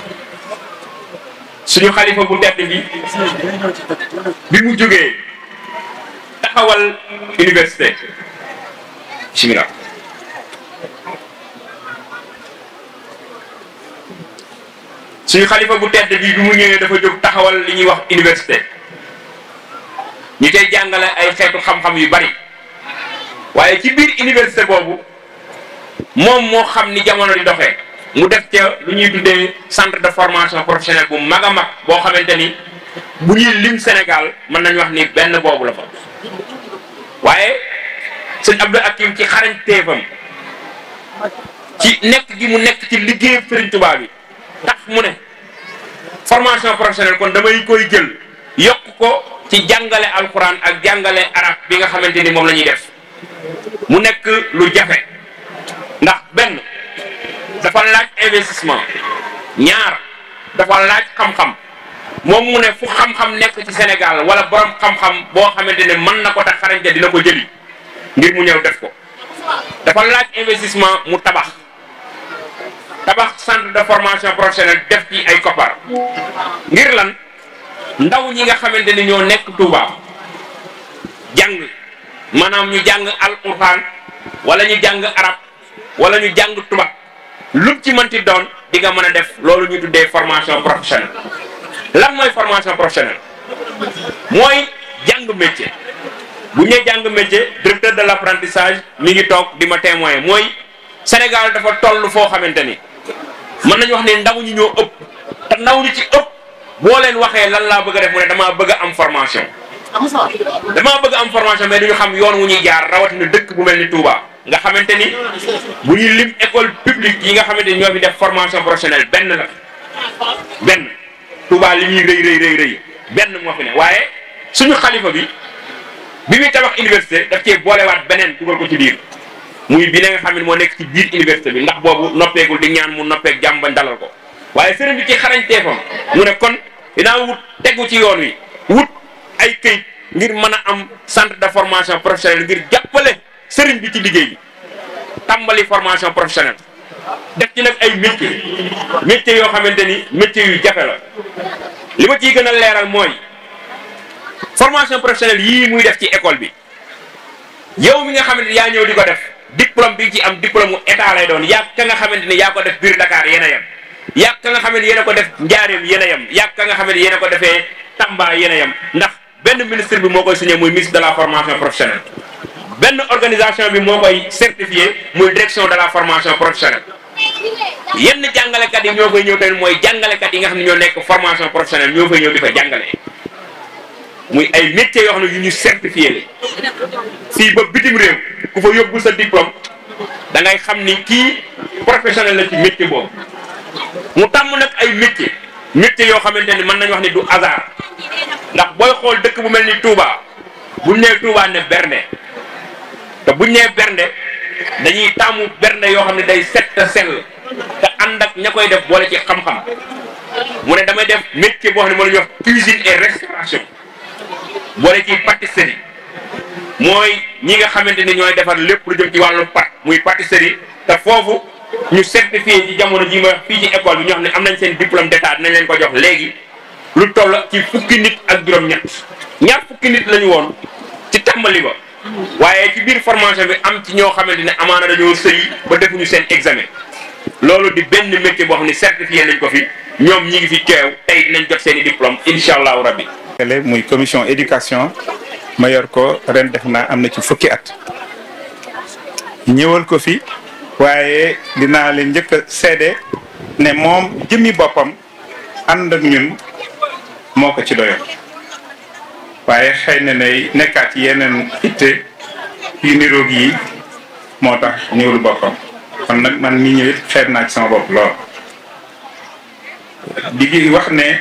suñu xalifa bu tedd bi bi mu jógee taxawal université bismillah suñu xalifa bu tedd bi bi mu ñëwee dafa jóg taxawal li ñuy wax université ñu tey jàngale ay xeetu xam-xam yu bari waaye ci biir université boobu moom moo xam ni jamono di doxee mu def ca lu ñuy tuddee centre de formation professionnelle bu mag a mag boo xamante ni bu ñuy lim Sénégal mën nañu wax ni benn boobu la fa waaye sëñ Abdou Hakim ci xarañteefam ci nekk gi mu nekk ci liggéeyu Sëriñ Tuubaa bi tax mu ne formation professionnelle kon damay koy jël yokk ko ci jàngale alxuraan ak jàngale arab bi nga xamante ni moom la ñuy def mu nekk lu jafe ndax benn dafa laaj investissement ñaar dafa laaj xam-xam moom mu ne fu xam-xam nekk ci Sénégal wala borom xam-xam boo xamante ne mën na ko tax xarañte dina ko jëli ngir mu ñëw def ko dafa laaj investissement mu tabax tabax centre de formation professionnelle def ci ay koppar ngir lan ndaw ñi nga xamante ni ñoo nekk Touba jàng maanaam ñu jàng alquran wala ñu jàng arab wala ñu jàng tubaab lu ci mënti doon di nga mën a def loolu ñu tuddee formation professionnelle lan mooy formation professionnelle mooy jàng métier bu ñu nee jàng métier directeur de l' apprentissage mi ngi toog di ma témoin mooy Sénégal dafa toll foo xamante ni mën nañu wax ne ndaw ñi ñoo ëpp te ndaw ñi ci ëpp boo leen waxee lan laa bëgg a def mu ne damaa bëgg a am formation damaa bëgg a am formation mais duñu xam yoon wu ñuy jaar rawatina dëkk bu mel ni Touba nga xamante ni bu ñuy lim école publique yi nga xamante ni ñoo fi def formation professionnelle benn la benn Touba li ñuy rëy rëy rëy rëy benn moo fi ne waaye suñu xalifa bi bi muy tabax université daf cee boolewaat beneen dugal ko ci biir muy bi ne nga xam ne moo nekk ci biir université bi ndax boobu noppeegul di ñaan mu noppeeg jàmm bañ dalal ko waaye sëriñ bi ci xarañteefam mu ne kon dinaa wut tegu ci yoon wi wut ay këyit ngir mën a am centre de formation professionnelle ngir jàppale sëriñ bi ci liggéey bi tàmbali formation professionnelle def ci nag ay métier métier yoo xamante ni métier yu jafe la li ma ciy gën a leeral mooy formation professionnelle yii muy def ci école bi yow mi nga xamante ni yaa ñëw di ko def diplôme bi ci am diplôme mu état lay doon yaa ka nga xamante ni yaa ko def biir Dakar yéen a yem yaa ka nga xamante ni yéen a ko def Njaareem yéen a yem yaa ka nga xamante ni yéen a ko defee Tamba yéen a yem ndax benn ministre bi moo koy signé muy ministre de la formation professionnelle benn organisation bi moo koy certifié muy direction de la formation professionnelle yenn jàngalekat yi ñoo koy ñëw tamit mooy jàngalekat yi nga xam ne ñoo nekk formation professionnelle ñoo fay ñëw di fa jàngale muy ay métiers yoo xam ne yu ñu certifié la fii ba bitim réew ku fa yóbbu sa diplôme da ngay xam ni kii professionnel la ci métier boobu mu tàmm nag ay métiers métiers yoo xamante ni mën nañu wax ni du hasard ndax booy xool dëkk bu mel ni Touba buñ nee Touba ne bernde te buñ nee bernde dañuy tàmmu bernde yoo xam ne day set te sell te ànd ak ña koy def boole ci xam-xam mu ne damay def métier boo xam ne moo la ñuy wax cuisine et restauration boole ci pâtisserie mooy ñi nga xamante ni ñooy defar lépp lu jëm ci wàllu pat muy pâtisserie te foofu ñu certifié ci jamono ji ma fii ci école bi ñoo xam ne am nañ seen diplôme d'état dinañ leen ko jox léegi lu toll ci fukki nit ak juróom-ñett ñaar fukki nit lañu woon ci tàmbali ba waaye ci biir formation bi am ci ñoo xamante ne amaana dañoo sëy ba defuñu seen examen loolu di benn métier boo xam ne certifié nañ ko fi ñoom ñi ngi fi teew tey dinañ jot seen i diplôme incha allahu rabbi muy commission éducation ma yor ko ren def naa am na ci fukki at ñëwal ko fi waaye dinaa leen njëkk a seede ne moom jëmmi boppam ànd ak ñun moo ko ci doyoon waaye xëy na ne nekkaat yeneen itte yu niroog yi moo tax ñëwul boppam kon nag man mii ñëwit xeeb naa ci sama bopp lool di wax ne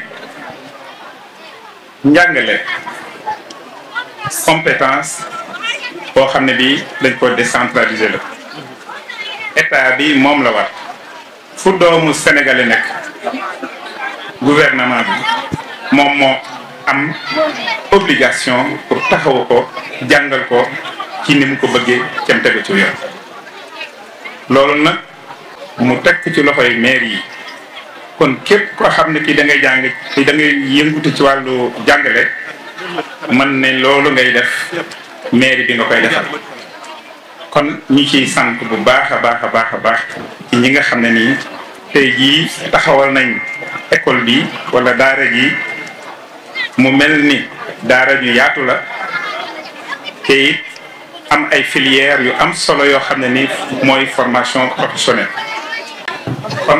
njàngale compétence boo xam ne bi dañ ko décentraliser la état bi moom la war fu doomu sénégalais nekk gouvernement bi moom moo am obligation pour taxawu ko jàngal ko ci ni mu ko bëggee cam tegu ci yoon loolu nag mu teg ci loxoy maire yi kon képp koo xam ne kii da ngay jàng da ngay yëngutu ci wàllu jàngale man ne loolu ngay def maire bi nga koy defal kon ñu ciy sant bu baax a baax a baax a baax ci ñi nga xam ne nii tey jii taxawal nañ école bi wala daara ji mu mel ni daara ju yaatu la te it am ay filières yu am solo yoo xam ne ni mooy formation professionnelle kon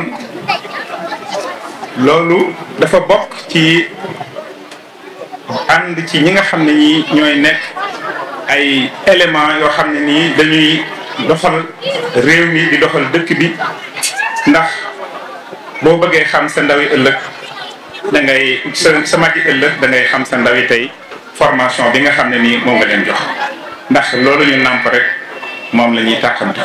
loolu dafa bokk ci ànd ci ñi nga xam ne ñi ñooy nekk ay éléments yoo xam ne nii dañuy doxal réew mi di doxal dëkk bi ndax boo bëggee xam sa ndawi ëllëg da ngay sa sa magi ëllëg da ngay xam sa ndawi tey formation bi nga xam ne nii moom nga leen jox ndax loolu ñu nàmp rek moom la ñuy tàqante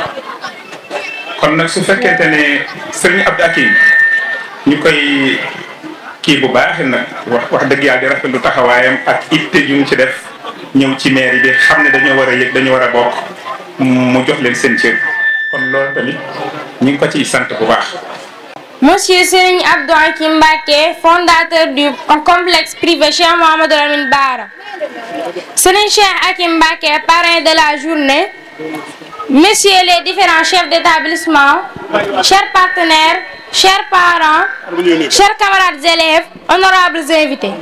kon nag su fekkente ne sëriñ Abdou Akim ñu koy kii bu baax nag wax wax dëgg yàlla di rafetlu taxawaayam ak itte yu mu ci def ñëw ci mairie bi xam ne dañoo war a yëg dañu war a bokk mu jox leen seen cër kon loolu tamit ñu ngi ko ciy sant bu baax. Monsieur Serigne Abdou Hakim Mbacké, fondateur du complexe privé Cheikh Mouhamadou Lamine Bara. Serigne Cheikh Hakim Mbacké, parrain de la journée. Messieurs les différents chefs d'établissement, chers partenaires, chers parents, chers camarades élèves, honorables invités.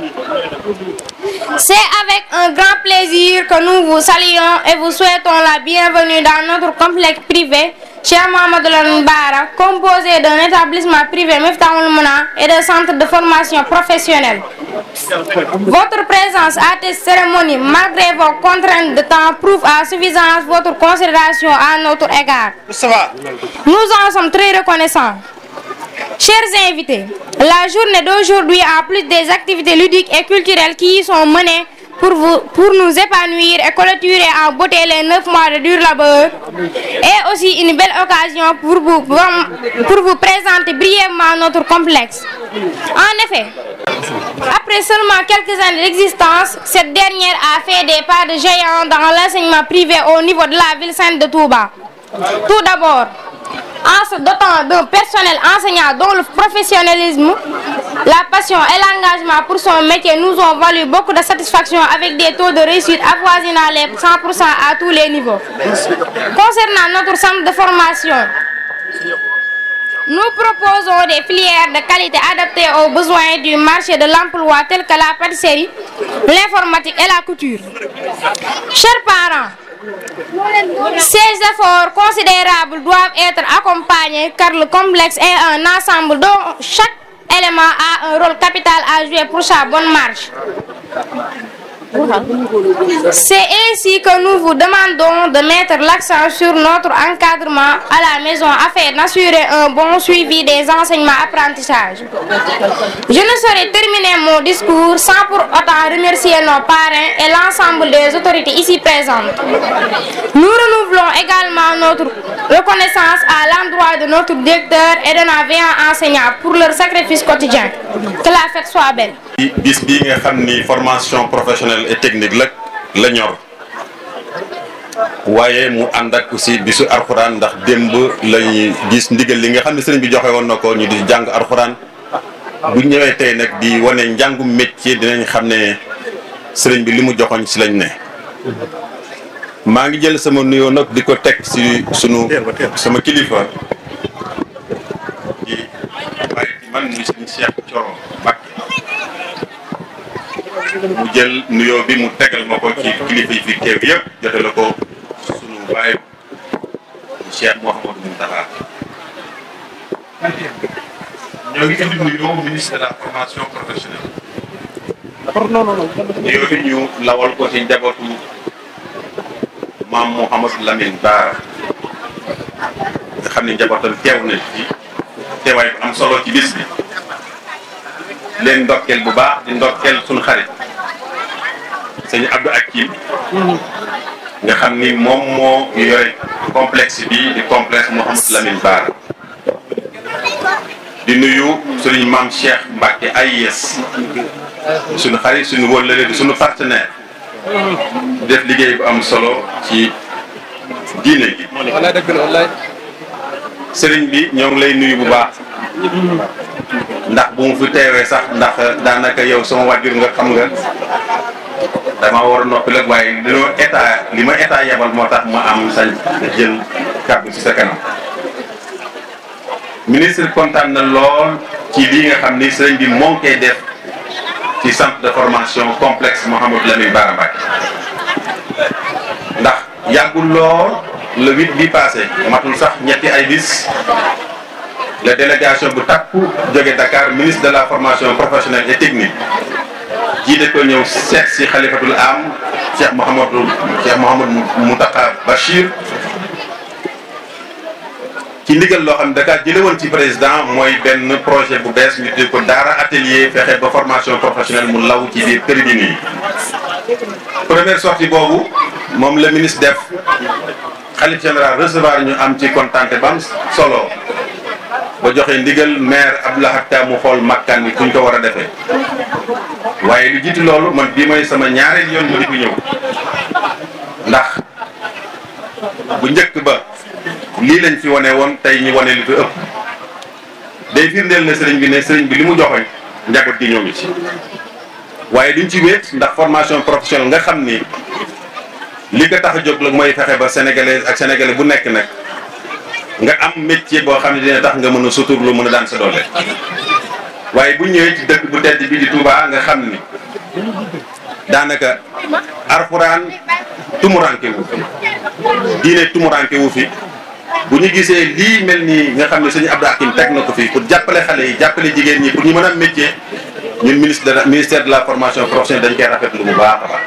C'est avec un grand plaisir que nous vous saluons et vous souhaitons la bienvenue dans notre complexe privé Cheikh Mouhamadou Lamine Bara, composé d'un établissement privé Miftahoul Mouna et de centres de formation professionnelle. Votre présence à cette cérémonie, malgré vos contraintes de temps, prouve à suffisance votre considération à notre égard. Nous en sommes très reconnaissants. Chers invités, la journée d'aujourd'hui, en plus des activités ludiques et culturelles qui y sont menées pour, vous, pour nous épanouir et clôturer en beauté les neuf mois de dur labeur, est aussi une belle occasion pour vous, pour vous présenter brièvement notre complexe. En effet, après seulement quelques années d'existence, cette dernière a fait des pas de géant dans l'enseignement privé au niveau de la ville sainte de Touba. Tout d'abord, en se dotant d'un personnel enseignant dont le professionnalisme, la passion et l'engagement pour son métier nous ont valu beaucoup de satisfaction avec des taux de réussite avoisinant les 100% à tous les niveaux. Concernant notre centre de formation, nous proposons des filières de qualité adaptées aux besoins du marché de l'emploi tels que la pâtisserie, l'informatique et la couture. Chers parents, ces efforts considérables doivent être accompagnés car le complexe est un ensemble dont chaque élément a un rôle capital à jouer pour sa bonne marche. C'est ainsi que nous vous demandons de mettre l'accent sur notre encadrement à la maison afin d'assurer un bon suivi des enseignements apprentissages. Je ne saurais terminer mon discours sans pour autant remercier nos parrains et l'ensemble des autorités ici présentes. Nous renouvelons également notre reconnaissance à l'endroit de notre directeur et de nos veillants enseignants pour leur sacrifice quotidien. Que la fête soit belle. bis bii nga xam ni formation professionnelle et technique la la ñor waaye mu ànd ak aussi bisu arxuraan ndax démb lañuy gis ndigal li nga xam ne sëriñ bi joxe woon na ko ñu di jàng arxuraan bu ñëwee tey nag di wane njàngum métier dinañ xam ne sëriñ bi li mu joxoñ si lañ ne maa ngi jël sama nuyoo nag di ko teg si sunu sama kilifa di waaye di man muy sëriñ Cheikh Thioro Mbacké mu jël nuyoo bi mu tegal ma ko ci kilifa yi fi teew yëpp jote la ko sunu baay Cheikh Mouhamadou Moustapha ñoo ngi indi nuyoo ministre de la formation professionnelle nuyoo bi ñu lawal ko ci njabootu maam Mouhamadou Lamine Bara nga xam ne njabootam teew na ci teewaay bu am solo ci bis bi leen ndokkeel bu baax di ndokkeel suñu xarit sëñ Abdou Hakim nga xam ni moom moo yore complexe bi di complexe Mouhamadou Lamine Bara di nuyu suñu maam Cheikh Mbacké AIS suñu xarit suñu wóllëre di suñu partenaire def liggéey bu am solo ci diine gi sëriñ bi ñoo ngi lay nuyu bu baax ndax bu mu fi teewee sax ndax daanaka yow sama wàjjur nga xam nga dama war a noppi rek waaye dañoo état li ma état yebal moo tax ma am sañ jël kàddu ci sa kanam ministre kontaan na lool ci lii nga xam ni sëriñ bi moo ngi koy def ci centre de formation complexe Mouhamadou Lamine Bara Mbacké ndax yàggul lool le huit bi passé matul sax ñetti ay bis la délégation bu takku jóge Dakar ministre de la formation professionnelle et technique jiite ko ñëw seet si xalifatul am Cheikh Mouhamadou Cheikh Mouhamadou Mountakha Bachir ci ndigal loo xam ne Dakar jële woon ci président mooy benn projet bu bees ñu tuddee ko daara atelier fexe ba formation professionnelle mu law ci biir kër gi nii première sortie boobu moom la ministre def xalif général recevoir ñu am ci kontante ba am solo ba joxe ndigal maire Abdoulaye Ka mu xool makkaan bi kuñ ko war a defee waaye lu jiitu loolu man bii mooy sama ñaareel yoon mu di ko ñëw ndax bu njëkk ba lii lañ fi wane woon tey ñu wane li fi ëpp day firndeel ne sëriñ bi ne sëriñ bi li mu joxoñ njaboot gi ñoo ngi ci waaye duñ ci wéet ndax formation professionnelle nga xam ni li ko tax a jóg la mooy fexe ba sénégalais ak sénégalais bu nekk nag nga am métier boo xam ne dina tax nga mën a suturlu mën a daan sa doole waaye bu ñëwee ci dëkk bu tedd bi di Touba nga xam ni daanaka arxuraan tumuranke wu fi diine tumuranke wu fi bu ñu gisee lii mel nii nga xam ne sëñ Abdou Hakim teg na ko fii pour jàppale xale yi jàppale jigéen ñi pour ñu mën a am métier ñun ministre de la ministère de la formation professionnelle dañ koy rafetlu bu baax a baax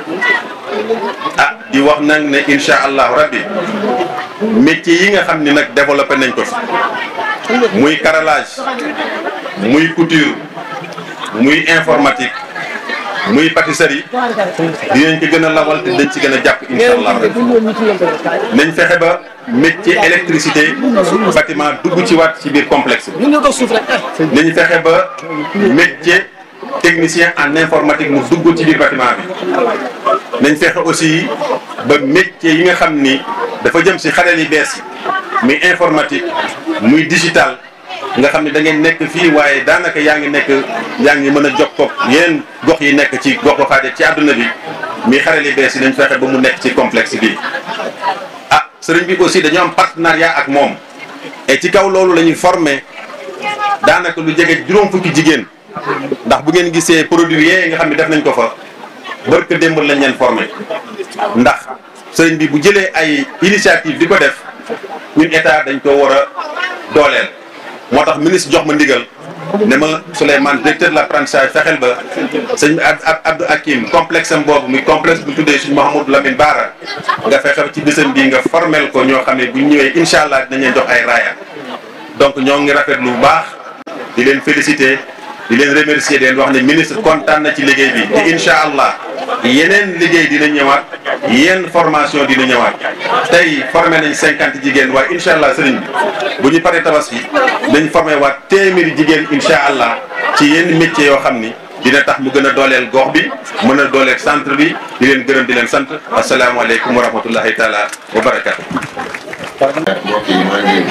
ah di wax nag ne incha allahu rabbi métier yi nga xam ni nag développé nañ ko fi muy carrelage muy couture muy informatique muy pâtisserie dinañ ko gën a lawal te dañ ci gën a jàpp incha allah rabbi nañ fexe ba métier électricité bâtiment dugg ci waat ci biir complexe bi nañ fexe ba métier technicien en informatique mu dugg ci biir bâtiment bi nañ fexe aussi ba métier yi nga xam ni dafa jëm si xarel yi bees yi muy informatique muy digital nga xam ne da ngeen nekk fii waaye daanaka yaa ngi nekk yaa ngi mën a jokkoo yeneen gox yi nekk ci gox goxaade ci àdduna bi muy xarel yi bees yi nañ fexe ba mu nekk ci complexe bi ah sëriñ bi aussi dañoo am partenariat ak moom et ci kaw loolu la ñuy former daanaka lu jege juróom fukki jigéen ndax bu ngeen gisee produit yee nga xam ne def nañ ko fa barke démb lañ leen formé ndax sëriñ bi bu jëlee ay initiative di ko def ñun état dañ ko war a dooleel moo tax ministre jox ma ndigal ne ma Souleymane directeur de l'apprentissage fexeel ba sëñ Abdou Hakim complexe am boobu muy complexe bu tuddee suñu Mouhamadou Lamine Bara nga fexe ci bésam bii nga formel ko ñoo xam ne bu ñëwee incha allah dinañ leen jox ay raaya donc ñoo ngi rafetlu bu baax di leen féliciter di leen remercier di leen wax ne ministre kontaan na ci liggéey bi te incha allah yeneen liggéey dina ñëwaat yenn formation dina ñëwaat tey formé nañ cinquante jigéen waaye incha allah sëriñ bi bu ñu paree tabaski nañ formé waat téeméeri jigéen incha allah ci yenn métiers yoo xam ni dina tax mu gën a dooleel gox bi mën a dooleel centre bi di leen gërëm di leen sant asalaamaaleykum wa rahmatullahi taala wa barakatu mbokk yi maa ngi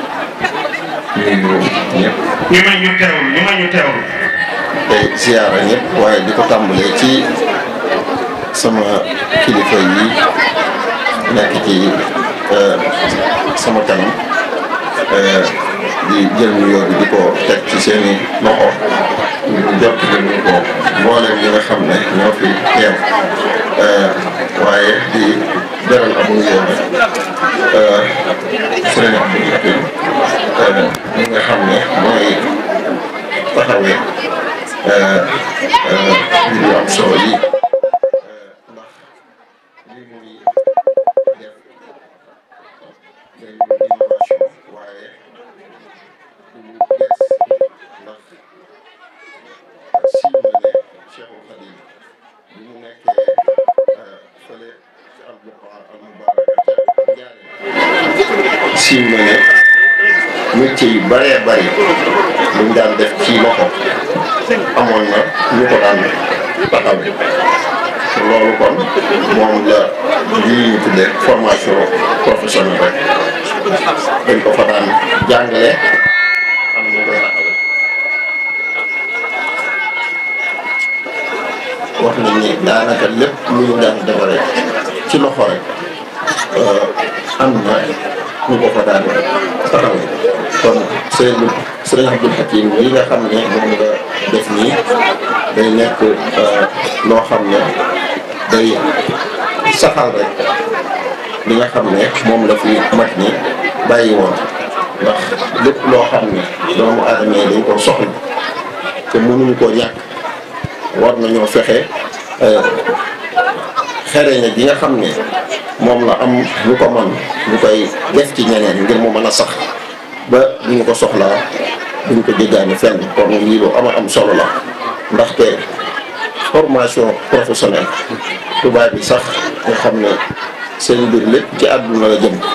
nuyu ñëpp ñu may ñu teewlu ñu may ñu teewlu. tey siyaara ñëpp waaye di ko tàmbalee ci sama kilifa yi nekk ci sama kanam di jël nuyoo bi di ko teg ci seeni loxo jot nañu ko mboolem ñi nga xam ne ñoo fi teew waaye di beral am nuyoo bi sëriñ Abdou Hakim ñi nga xam ne mooy taxawee mbir yu am solo yi ndax lii muy def day innovation waaye du lu bees ndax siiw na ne Cheikhul Khadim bi mu nekkee fële ci al Buqaa al Mubaaraka ca Njaaréem siiw na ne métier yu bëree bëri luñ daan def ci loxo amoon na ñu ko daan taxawee loolu kon moom la lii ñu tuddee formation professionnelle rek dañ ko fa daan jàngale am ñu koy raxale wax nañ ni daanaka lépp lu ñu daan defaree ci loxo rek am na ñu ko fa daan taxaw kon sëriñ sëriñ Abdul Hakim yi nga xam ne moom nga def nii day nekk loo xam ne day saxal rek li nga xam ne moom la fi mag ñi bàyyi woon ndax lépp loo xam ne doomu aadama yi dañ ko soxla te mënuñu koo ñàkk war nañoo fexe xereñe gi nga xam ne moom la am ñu ko man ñu koy def ci ñeneen ngir mu mën a sax ba bu ñu ko soxlaa duñ ko jéggaani fenn kon lii lu ama am solo la ndaxte formation professionnelle tubaab bi sax nga xam ne seen mbir lépp ci àdduna la jëm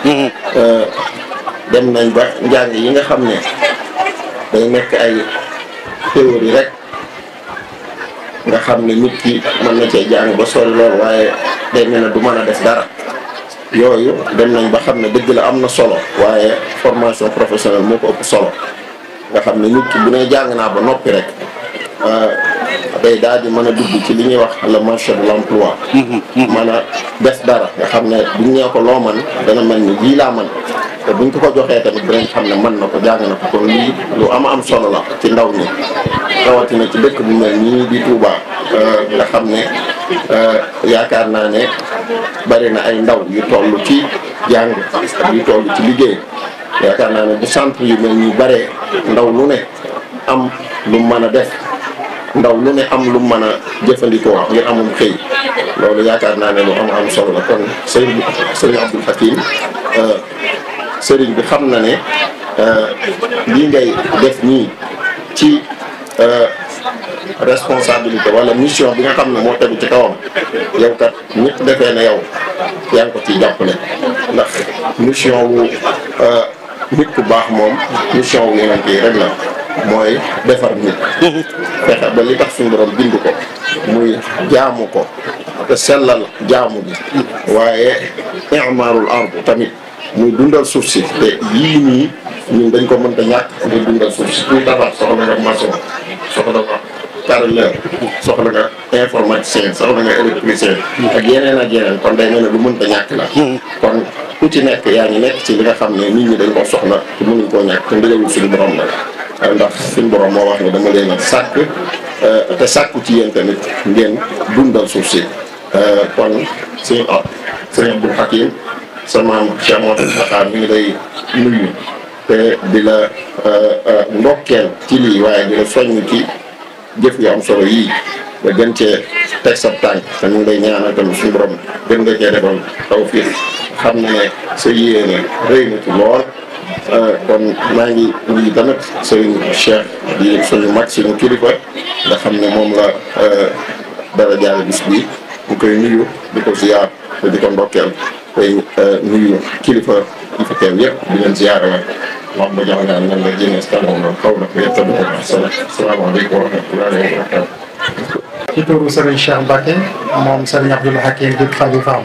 dem nañ ba njàng yi nga xam ne day nekk ay théorie rek nga xam ne nit ki mën na cee jàng ba sori lool waaye day mel ne du mën a def dara yooyu dem nañ ba xam ne dëgg la am na solo waaye formation professionnelle moo ko ëpp solo nga xam ne nit ki bu ne jàng naa ba noppi rek day daal di mën a dugg ci li ñuy wax le marché de l'emploi mën a def dara nga xam ne buñ nee ko loo man dana mel ni lii laa man te buñ ko ko joxee tamit dinañ xam ne mën na ko jàng na ko kon lii lu ama am solo la ci ndaw ñi rawatina ci dëkk bu mel nii di Touba nga xam ne yaakaar naa ne bari na ay ndaw yu toll ci jàng yu toll ci liggéey yaakaar naa ne bu centre yu mel nii baree ndaw lu ne am lu mën a def ndaw lu ne am lu mën a jëfandikoo ngir amum xëy loolu yaakaar naa ne lu am am solo la kon sëriñ sëriñ Abdul Hakim sëriñ bi xam na ne lii ngay def nii ci responsabilité wala mission bi nga xam ne moo tegu ci kawam yow kat ñëpp defee ne yow yaa ngi ko ciy jàppale ndax mission wu nit ku baax moom mission wu yonent yi rek la mooy defar nit fexe ba li tax suñu borom bind ko muy jaamu ko te sellal jaamu bi waaye imaarul ard tamit muy dundal suuf si te yii nii ñun dañ ko mënta ñàkk ngir dundal suuf si kuy tabax soxla nga maçon soxla nga carreleur soxla nga informaticien soxla nga électricien ak yeneen ak yeneen kon day mel ne lu mënta ñàkk la kon ku ci nekk yaa ngi nekk ci li nga xam ne nit ñi dañ ko soxla te mënuñ koo ñàkk te ndigalul suñu borom la ndax suñu borom moo wax ne dama leen a sàkk te sàkku ci yéen tamit ngeen dundal suuf si kon suñu at sëñ Abdul Hakim sa maam Cheikh Mouhamadou Mountakha mi ngi lay nuyu te di la ndokkeel ci lii waaye di la soññ ci jëf yu am solo yii nga gën cee teg sa tànk te ñu ngi lay ñaanal tamit suñu borom gën nga cee defal tawfiq xam na ne sa yéene rëy na ci lool kon maa ngi nuyu tamit sëriñ Cheikh di suñu mag suñu kilifa nga xam ne moom la dara jaare bis bi ñu koy nuyu di ko ziar te di ko ndokkeel tey nuyu kilifa yi fi teew yëpp di leen ziar la wax ba jox ngaan nan la jënee stanoon la xaw na ko yëpp tamit ko sala salaamaaleykum wa rahmatullahi wa barakatu ci turu Serigne Cheikh Mbacke moom Serigne Abdoul Hakim di xalifaam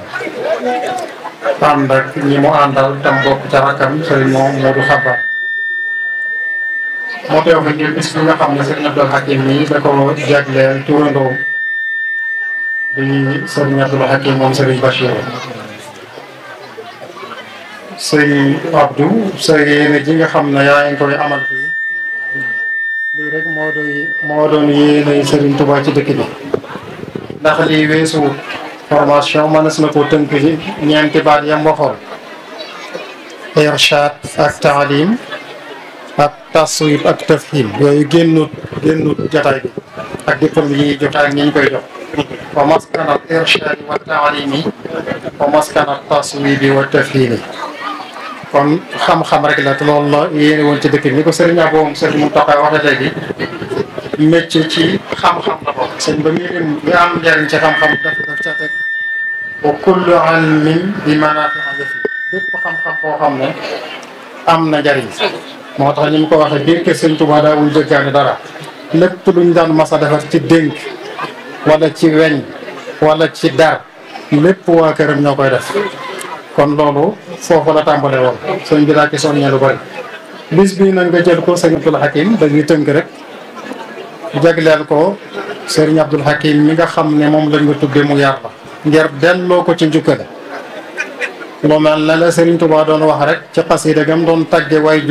ànd ak ñi mu àndal tam bokk ca rakkam Serigne moom Modou Xabar moo teew fi ngir bis bi nga xam ne Serigne Abdoul Hakim nii da ko jagleel turandoom di Serigne Abdoul Hakim moom Serigne Bachir Serigne Abdou sa yéene ji nga xam ne yaa ngi koy amal fii lii rek moo doy moo doon yéene Serigne Touba ci dëkk bi ndax lii weesu formation mënees na koo tënk ci ñeenti baat yam waxoon irshad ak taalim ak taswib ak tafhim yooyu génnut génnut jotaay bi ak diplôme yi jotaay ak ñi ñu koy jox wa maskanat irshadi wa taalimi wa maskanat taswibi wa tafhimi kon xam-xam rek la te loolu la yéene woon ci dëkk bi ni ko sëriñ Abo sëriñ Mountakha waxee léegi métier ci xam-xam la bokk sëñ ba muy lim li am njëriñ ci xam-xam daf daf ca teg wa kullu ilmin bi manaafi'a fi bépp xam-xam boo xam ne am na njëriñ moo tax ni mu ko waxee biir kër sëñ Touba daawul jëggaane dara lépp luñ daan mas a defar ci dénk wala ci weñ wala ci dar lépp waa këram ñoo koy def kon loolu foofu la tàmbale woon sëñ bi daa ci soññee lu bari bis bii nag nga jël ko sëñ Abdul Hakim dañuy tënk rek jagleel ko sëriñ Abdul Hakim mi nga xam ne moom lañ nga tudde mu yar la ngir delloo ko ci njukkal lu mel ne la Sëriñ Tuubaa doon wax rek ci xasida gam doon tagge way